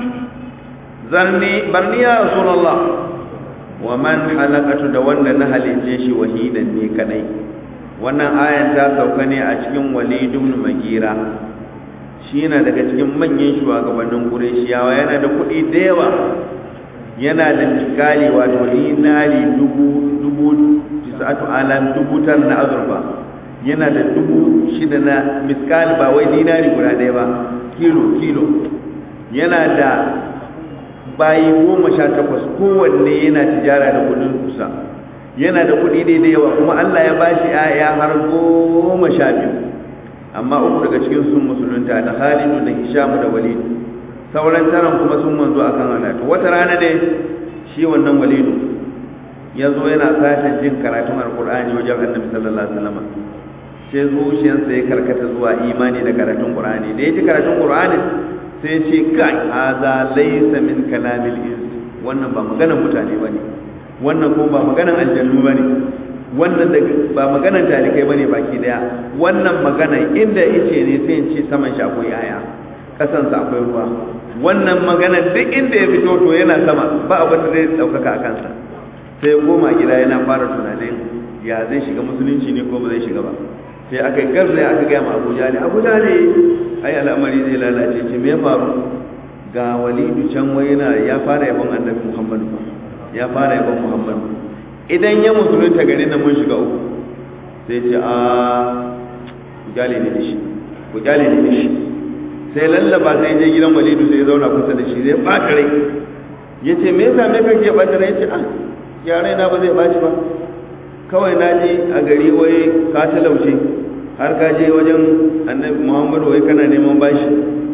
zarni barni ya rasulullah wa man halakatu da wanda na halice shi wahidan ne kadai wannan ayan ta sauka ne a cikin walid ibn magira shi yana daga cikin manyan shugabannin qurayshiyawa yana da kuɗi da yawa yana da tikali wato dinari dubu dubu tisatu alam dubu tar na azurfa yana da dubu shida na miskali ba wai dinari guda ɗaya ba kilo kilo yana da bayi goma sha takwas kowanne yana tijara da kudin kusa yana da kudi ne da yawa kuma Allah ya bashi ya har goma sha biyu amma uku daga cikin sun musulunta da Khalidu da Hisham da Walid sauran taron kuma sun manzo akan halatu wata rana ne shi wannan Walidu ya zo yana sashen jin karatun Alkur'ani wajen Annabi sallallahu alaihi wasallam sai zuciyarsa ya karkata zuwa imani da karatun Qur'ani da ya ji karatun Qur'ani sai ce kai haza laysa min kalamil ins wannan ba maganar mutane bane wannan ko ba maganar aljannu bane wannan ba maganar talikai bane baki daya wannan magana inda yace ne sai in ce saman shi akwai yaya kasan sa akwai ruwa wannan magana duk inda ya fito to yana sama ba abin da zai daukaka a kansa sai koma gida yana fara tunanin ya zai shiga musulunci ne ko ba zai shiga ba sai aka yi garzaya aka gaya ma abuja ne abuja ne ai al'amari zai lalace ce me faru ga walidu can wai yana ya fara yabon annabi muhammadu ya fara yabon muhammadu idan ya musulunta gari na mun shiga uku sai ce a ku kyale ne da shi ku kyale ne da shi sai lallaba sai je gidan walidu sai ya zauna kusa da shi zai ɓata rai ya ce me yasa me kake ɓata rai ya ce ah yarai na ba zai ɓaci ba kawai na ji a gari wai ka talauce har ka je wajen annabi muhammadu wai kana neman bashi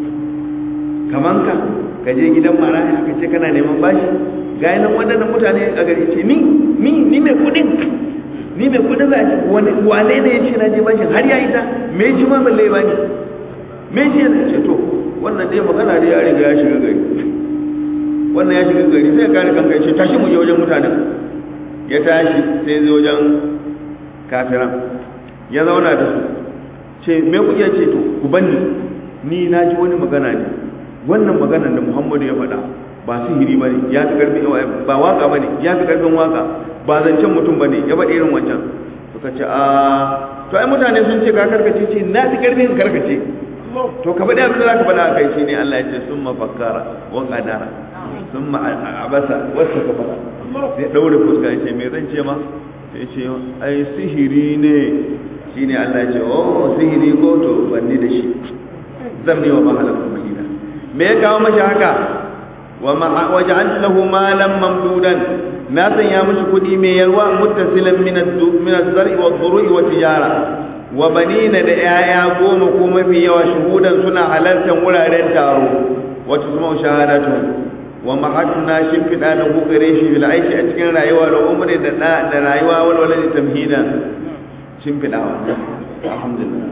kaman ka ka je gidan maraya ka ce kana neman bashi ga nan waɗannan mutane a gari ce ni ni ni mai kuɗin ni mai kuɗin za a wani wane ne ya ce na je bashi har ya yi ta me ji ma balle ba ni me ji ya ce to wannan dai magana dai ya riga ya shiga gari wannan ya shiga gari sai ya kare kanka ya ce tashi mu je wajen mutanen ya tashi sai zai wajen kafiran ya zauna da su ce me kuke ce to ku banni ni na ji wani magana ne wannan maganar da Muhammadu ya faɗa ba sihiri ba ne ya fi ƙarfin ba waka ba ne ya fi ƙarfin waka ba zancen mutum ba ne ya faɗi irin wancan suka ce a to ai mutane sun ce ka karkace ce na fi ƙarfin karkace to ka faɗi abin da za ka faɗa a kai shi ne Allah ya ce sun mafakkara wa ƙadara sun abasa wasu ka faɗa sai ɗaure fuska ya ce me zan ce ma sai ce ai sihiri ne shi ne Allah ya ce oh sihiri ko to banni da shi zan ne wa mahalar mahina me ya kawo mashi haka wa waja'al lahu malan mamdudan na sanya mashi kuɗi mai yalwa muttasilan min min az-zar'i wa dhuru'i wa tijara wa banina da yaya goma ko mafi yawa shuhudan suna halartar wuraren taro wa tusma'u shahadatu wa mahatna shimfiɗa da gugare shi bil aishi a cikin rayuwa da umri da da rayuwa walwala da tamhida shimfiɗawa alhamdulillah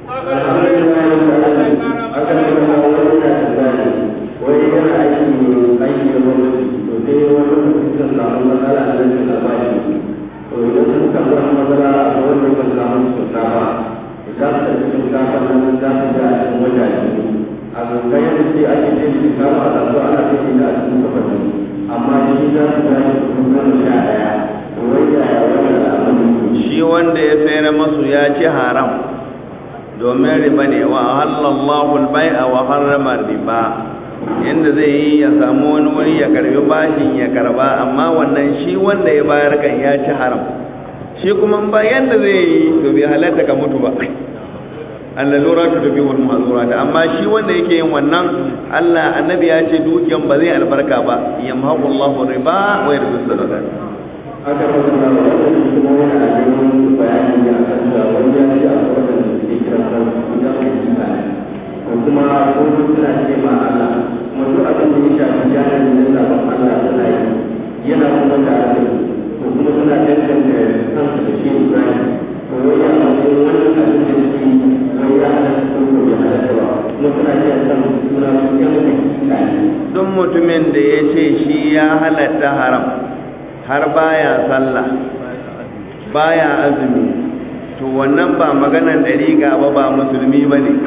wani yana aiki aiki da gwamnati to sai wani lokaci sun samu matsala a nan da ba shi to idan sun samu wani matsala a wannan ban samu shinkafa za su tafi shinkafa nan za su ga a cikin wajaje a gangan yadda ce ake ce shinkafa a kasuwa ana kai da a cikin kafafi amma shi za su ga shi kuma goma sha ɗaya to wai yaya wannan al'amari shi wanda ya sayar masu ya ci haram domin riba ne wa halallahu al-bai'a wa harrama riba yanda zai yi ya samu wani wuri ya karbi bashin ya karba amma wannan shi wanda ya bayar kan ya ci haram shi kuma ba yanda zai yi to bai halatta ka mutu ba allalura ta tafi wal mazura amma shi wanda yake yin wannan Allah annabi ya ce dukiyan ba zai albarka ba yamhaqu Allahu riba wa yurbi sadaqat aka fara da wani kuma yana da wani bayani da aka cewa wani ya ce a wannan da ke kira kan idan ka ji ba ko kuma ko suna ce ma Allah wato abin da ya shafi jami'in da sabon Allah suna yi yana kuma tare da su ko kuma suna danganta kansu da shi Ibrahim ko wai ya matsayin wannan abin da suke wai ya halatta ko ko ya halatta ba kuma suna iya san suna su yan hakika ne duk mutumin da ya ce shi ya halatta haram har baya sallah baya azumi to wannan ba maganan dariƙa ba ba musulmi ba ne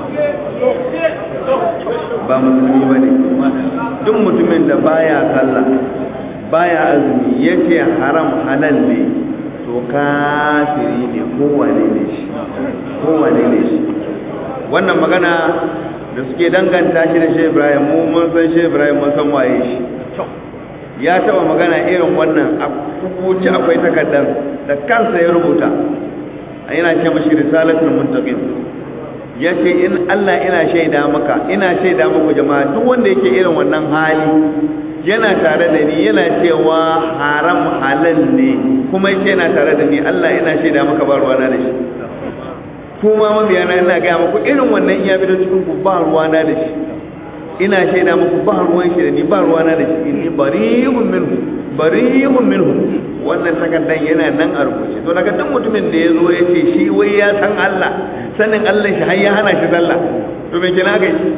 ba musulmi ba ne duk mutumin da baya sallah baya azumi ya ce haram halal ne to kafiri ne kowane ne shi kowane ne shi wannan magana da suke danganta shi da shi ibrahim mu mun san shi ibrahim mun san waye shi ya taba magana irin wannan a kubuci akwai takardar da kansa ya rubuta yana ce mashi risalatul muntaqim ya ce in Allah ina shaida maka ina shaida muku jama'a duk wanda yake irin wannan hali yana tare da ni yana cewa haram halal ne kuma yake yana tare da ni Allah ina shaida maka ba ruwana da shi kuma mabiyana ina gaya muku irin wannan iya bi da cikin ku ba ruwana da shi ina shaida muku ba ruwan shi da ni ba ruwana da shi inni bari'un minhu bari'un minhu wannan takardan yana nan a rubuce to daga duk mutumin da ya zo ya ce shi wai ya san Allah sanin Allah shi har ya hana shi sallah to me kina ga shi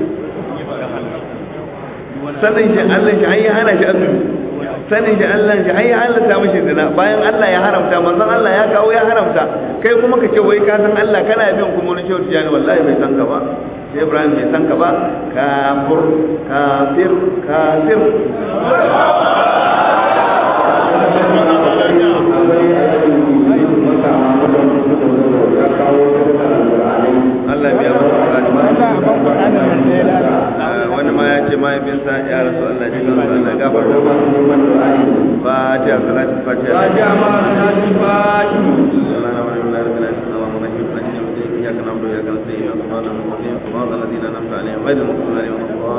sanin shi Allah shi har ya hana shi azumi sanin shi Allah shi har ya halatta mishi zina bayan Allah ya haramta manzon Allah ya kawo ya haramta kai kuma ka ce wai ka san Allah kana bin kuma wani shehu tijani wallahi bai san ka ba sai Ibrahim bai san ka ba kafir kafir kafir Allah biya mu wani ma ya ce mahaifinsa ya rasu Allah ji kan Allah gafar da fatiha salatu fatiha fatiha ma salatu fatiha Allah wa inna lillahi wa inna ilaihi raji'un iyyaka na'budu wa iyyaka nasta'in ihdinas siratal mustaqim siratal ladzina an'amta alaihim ghayril maghdubi alaihim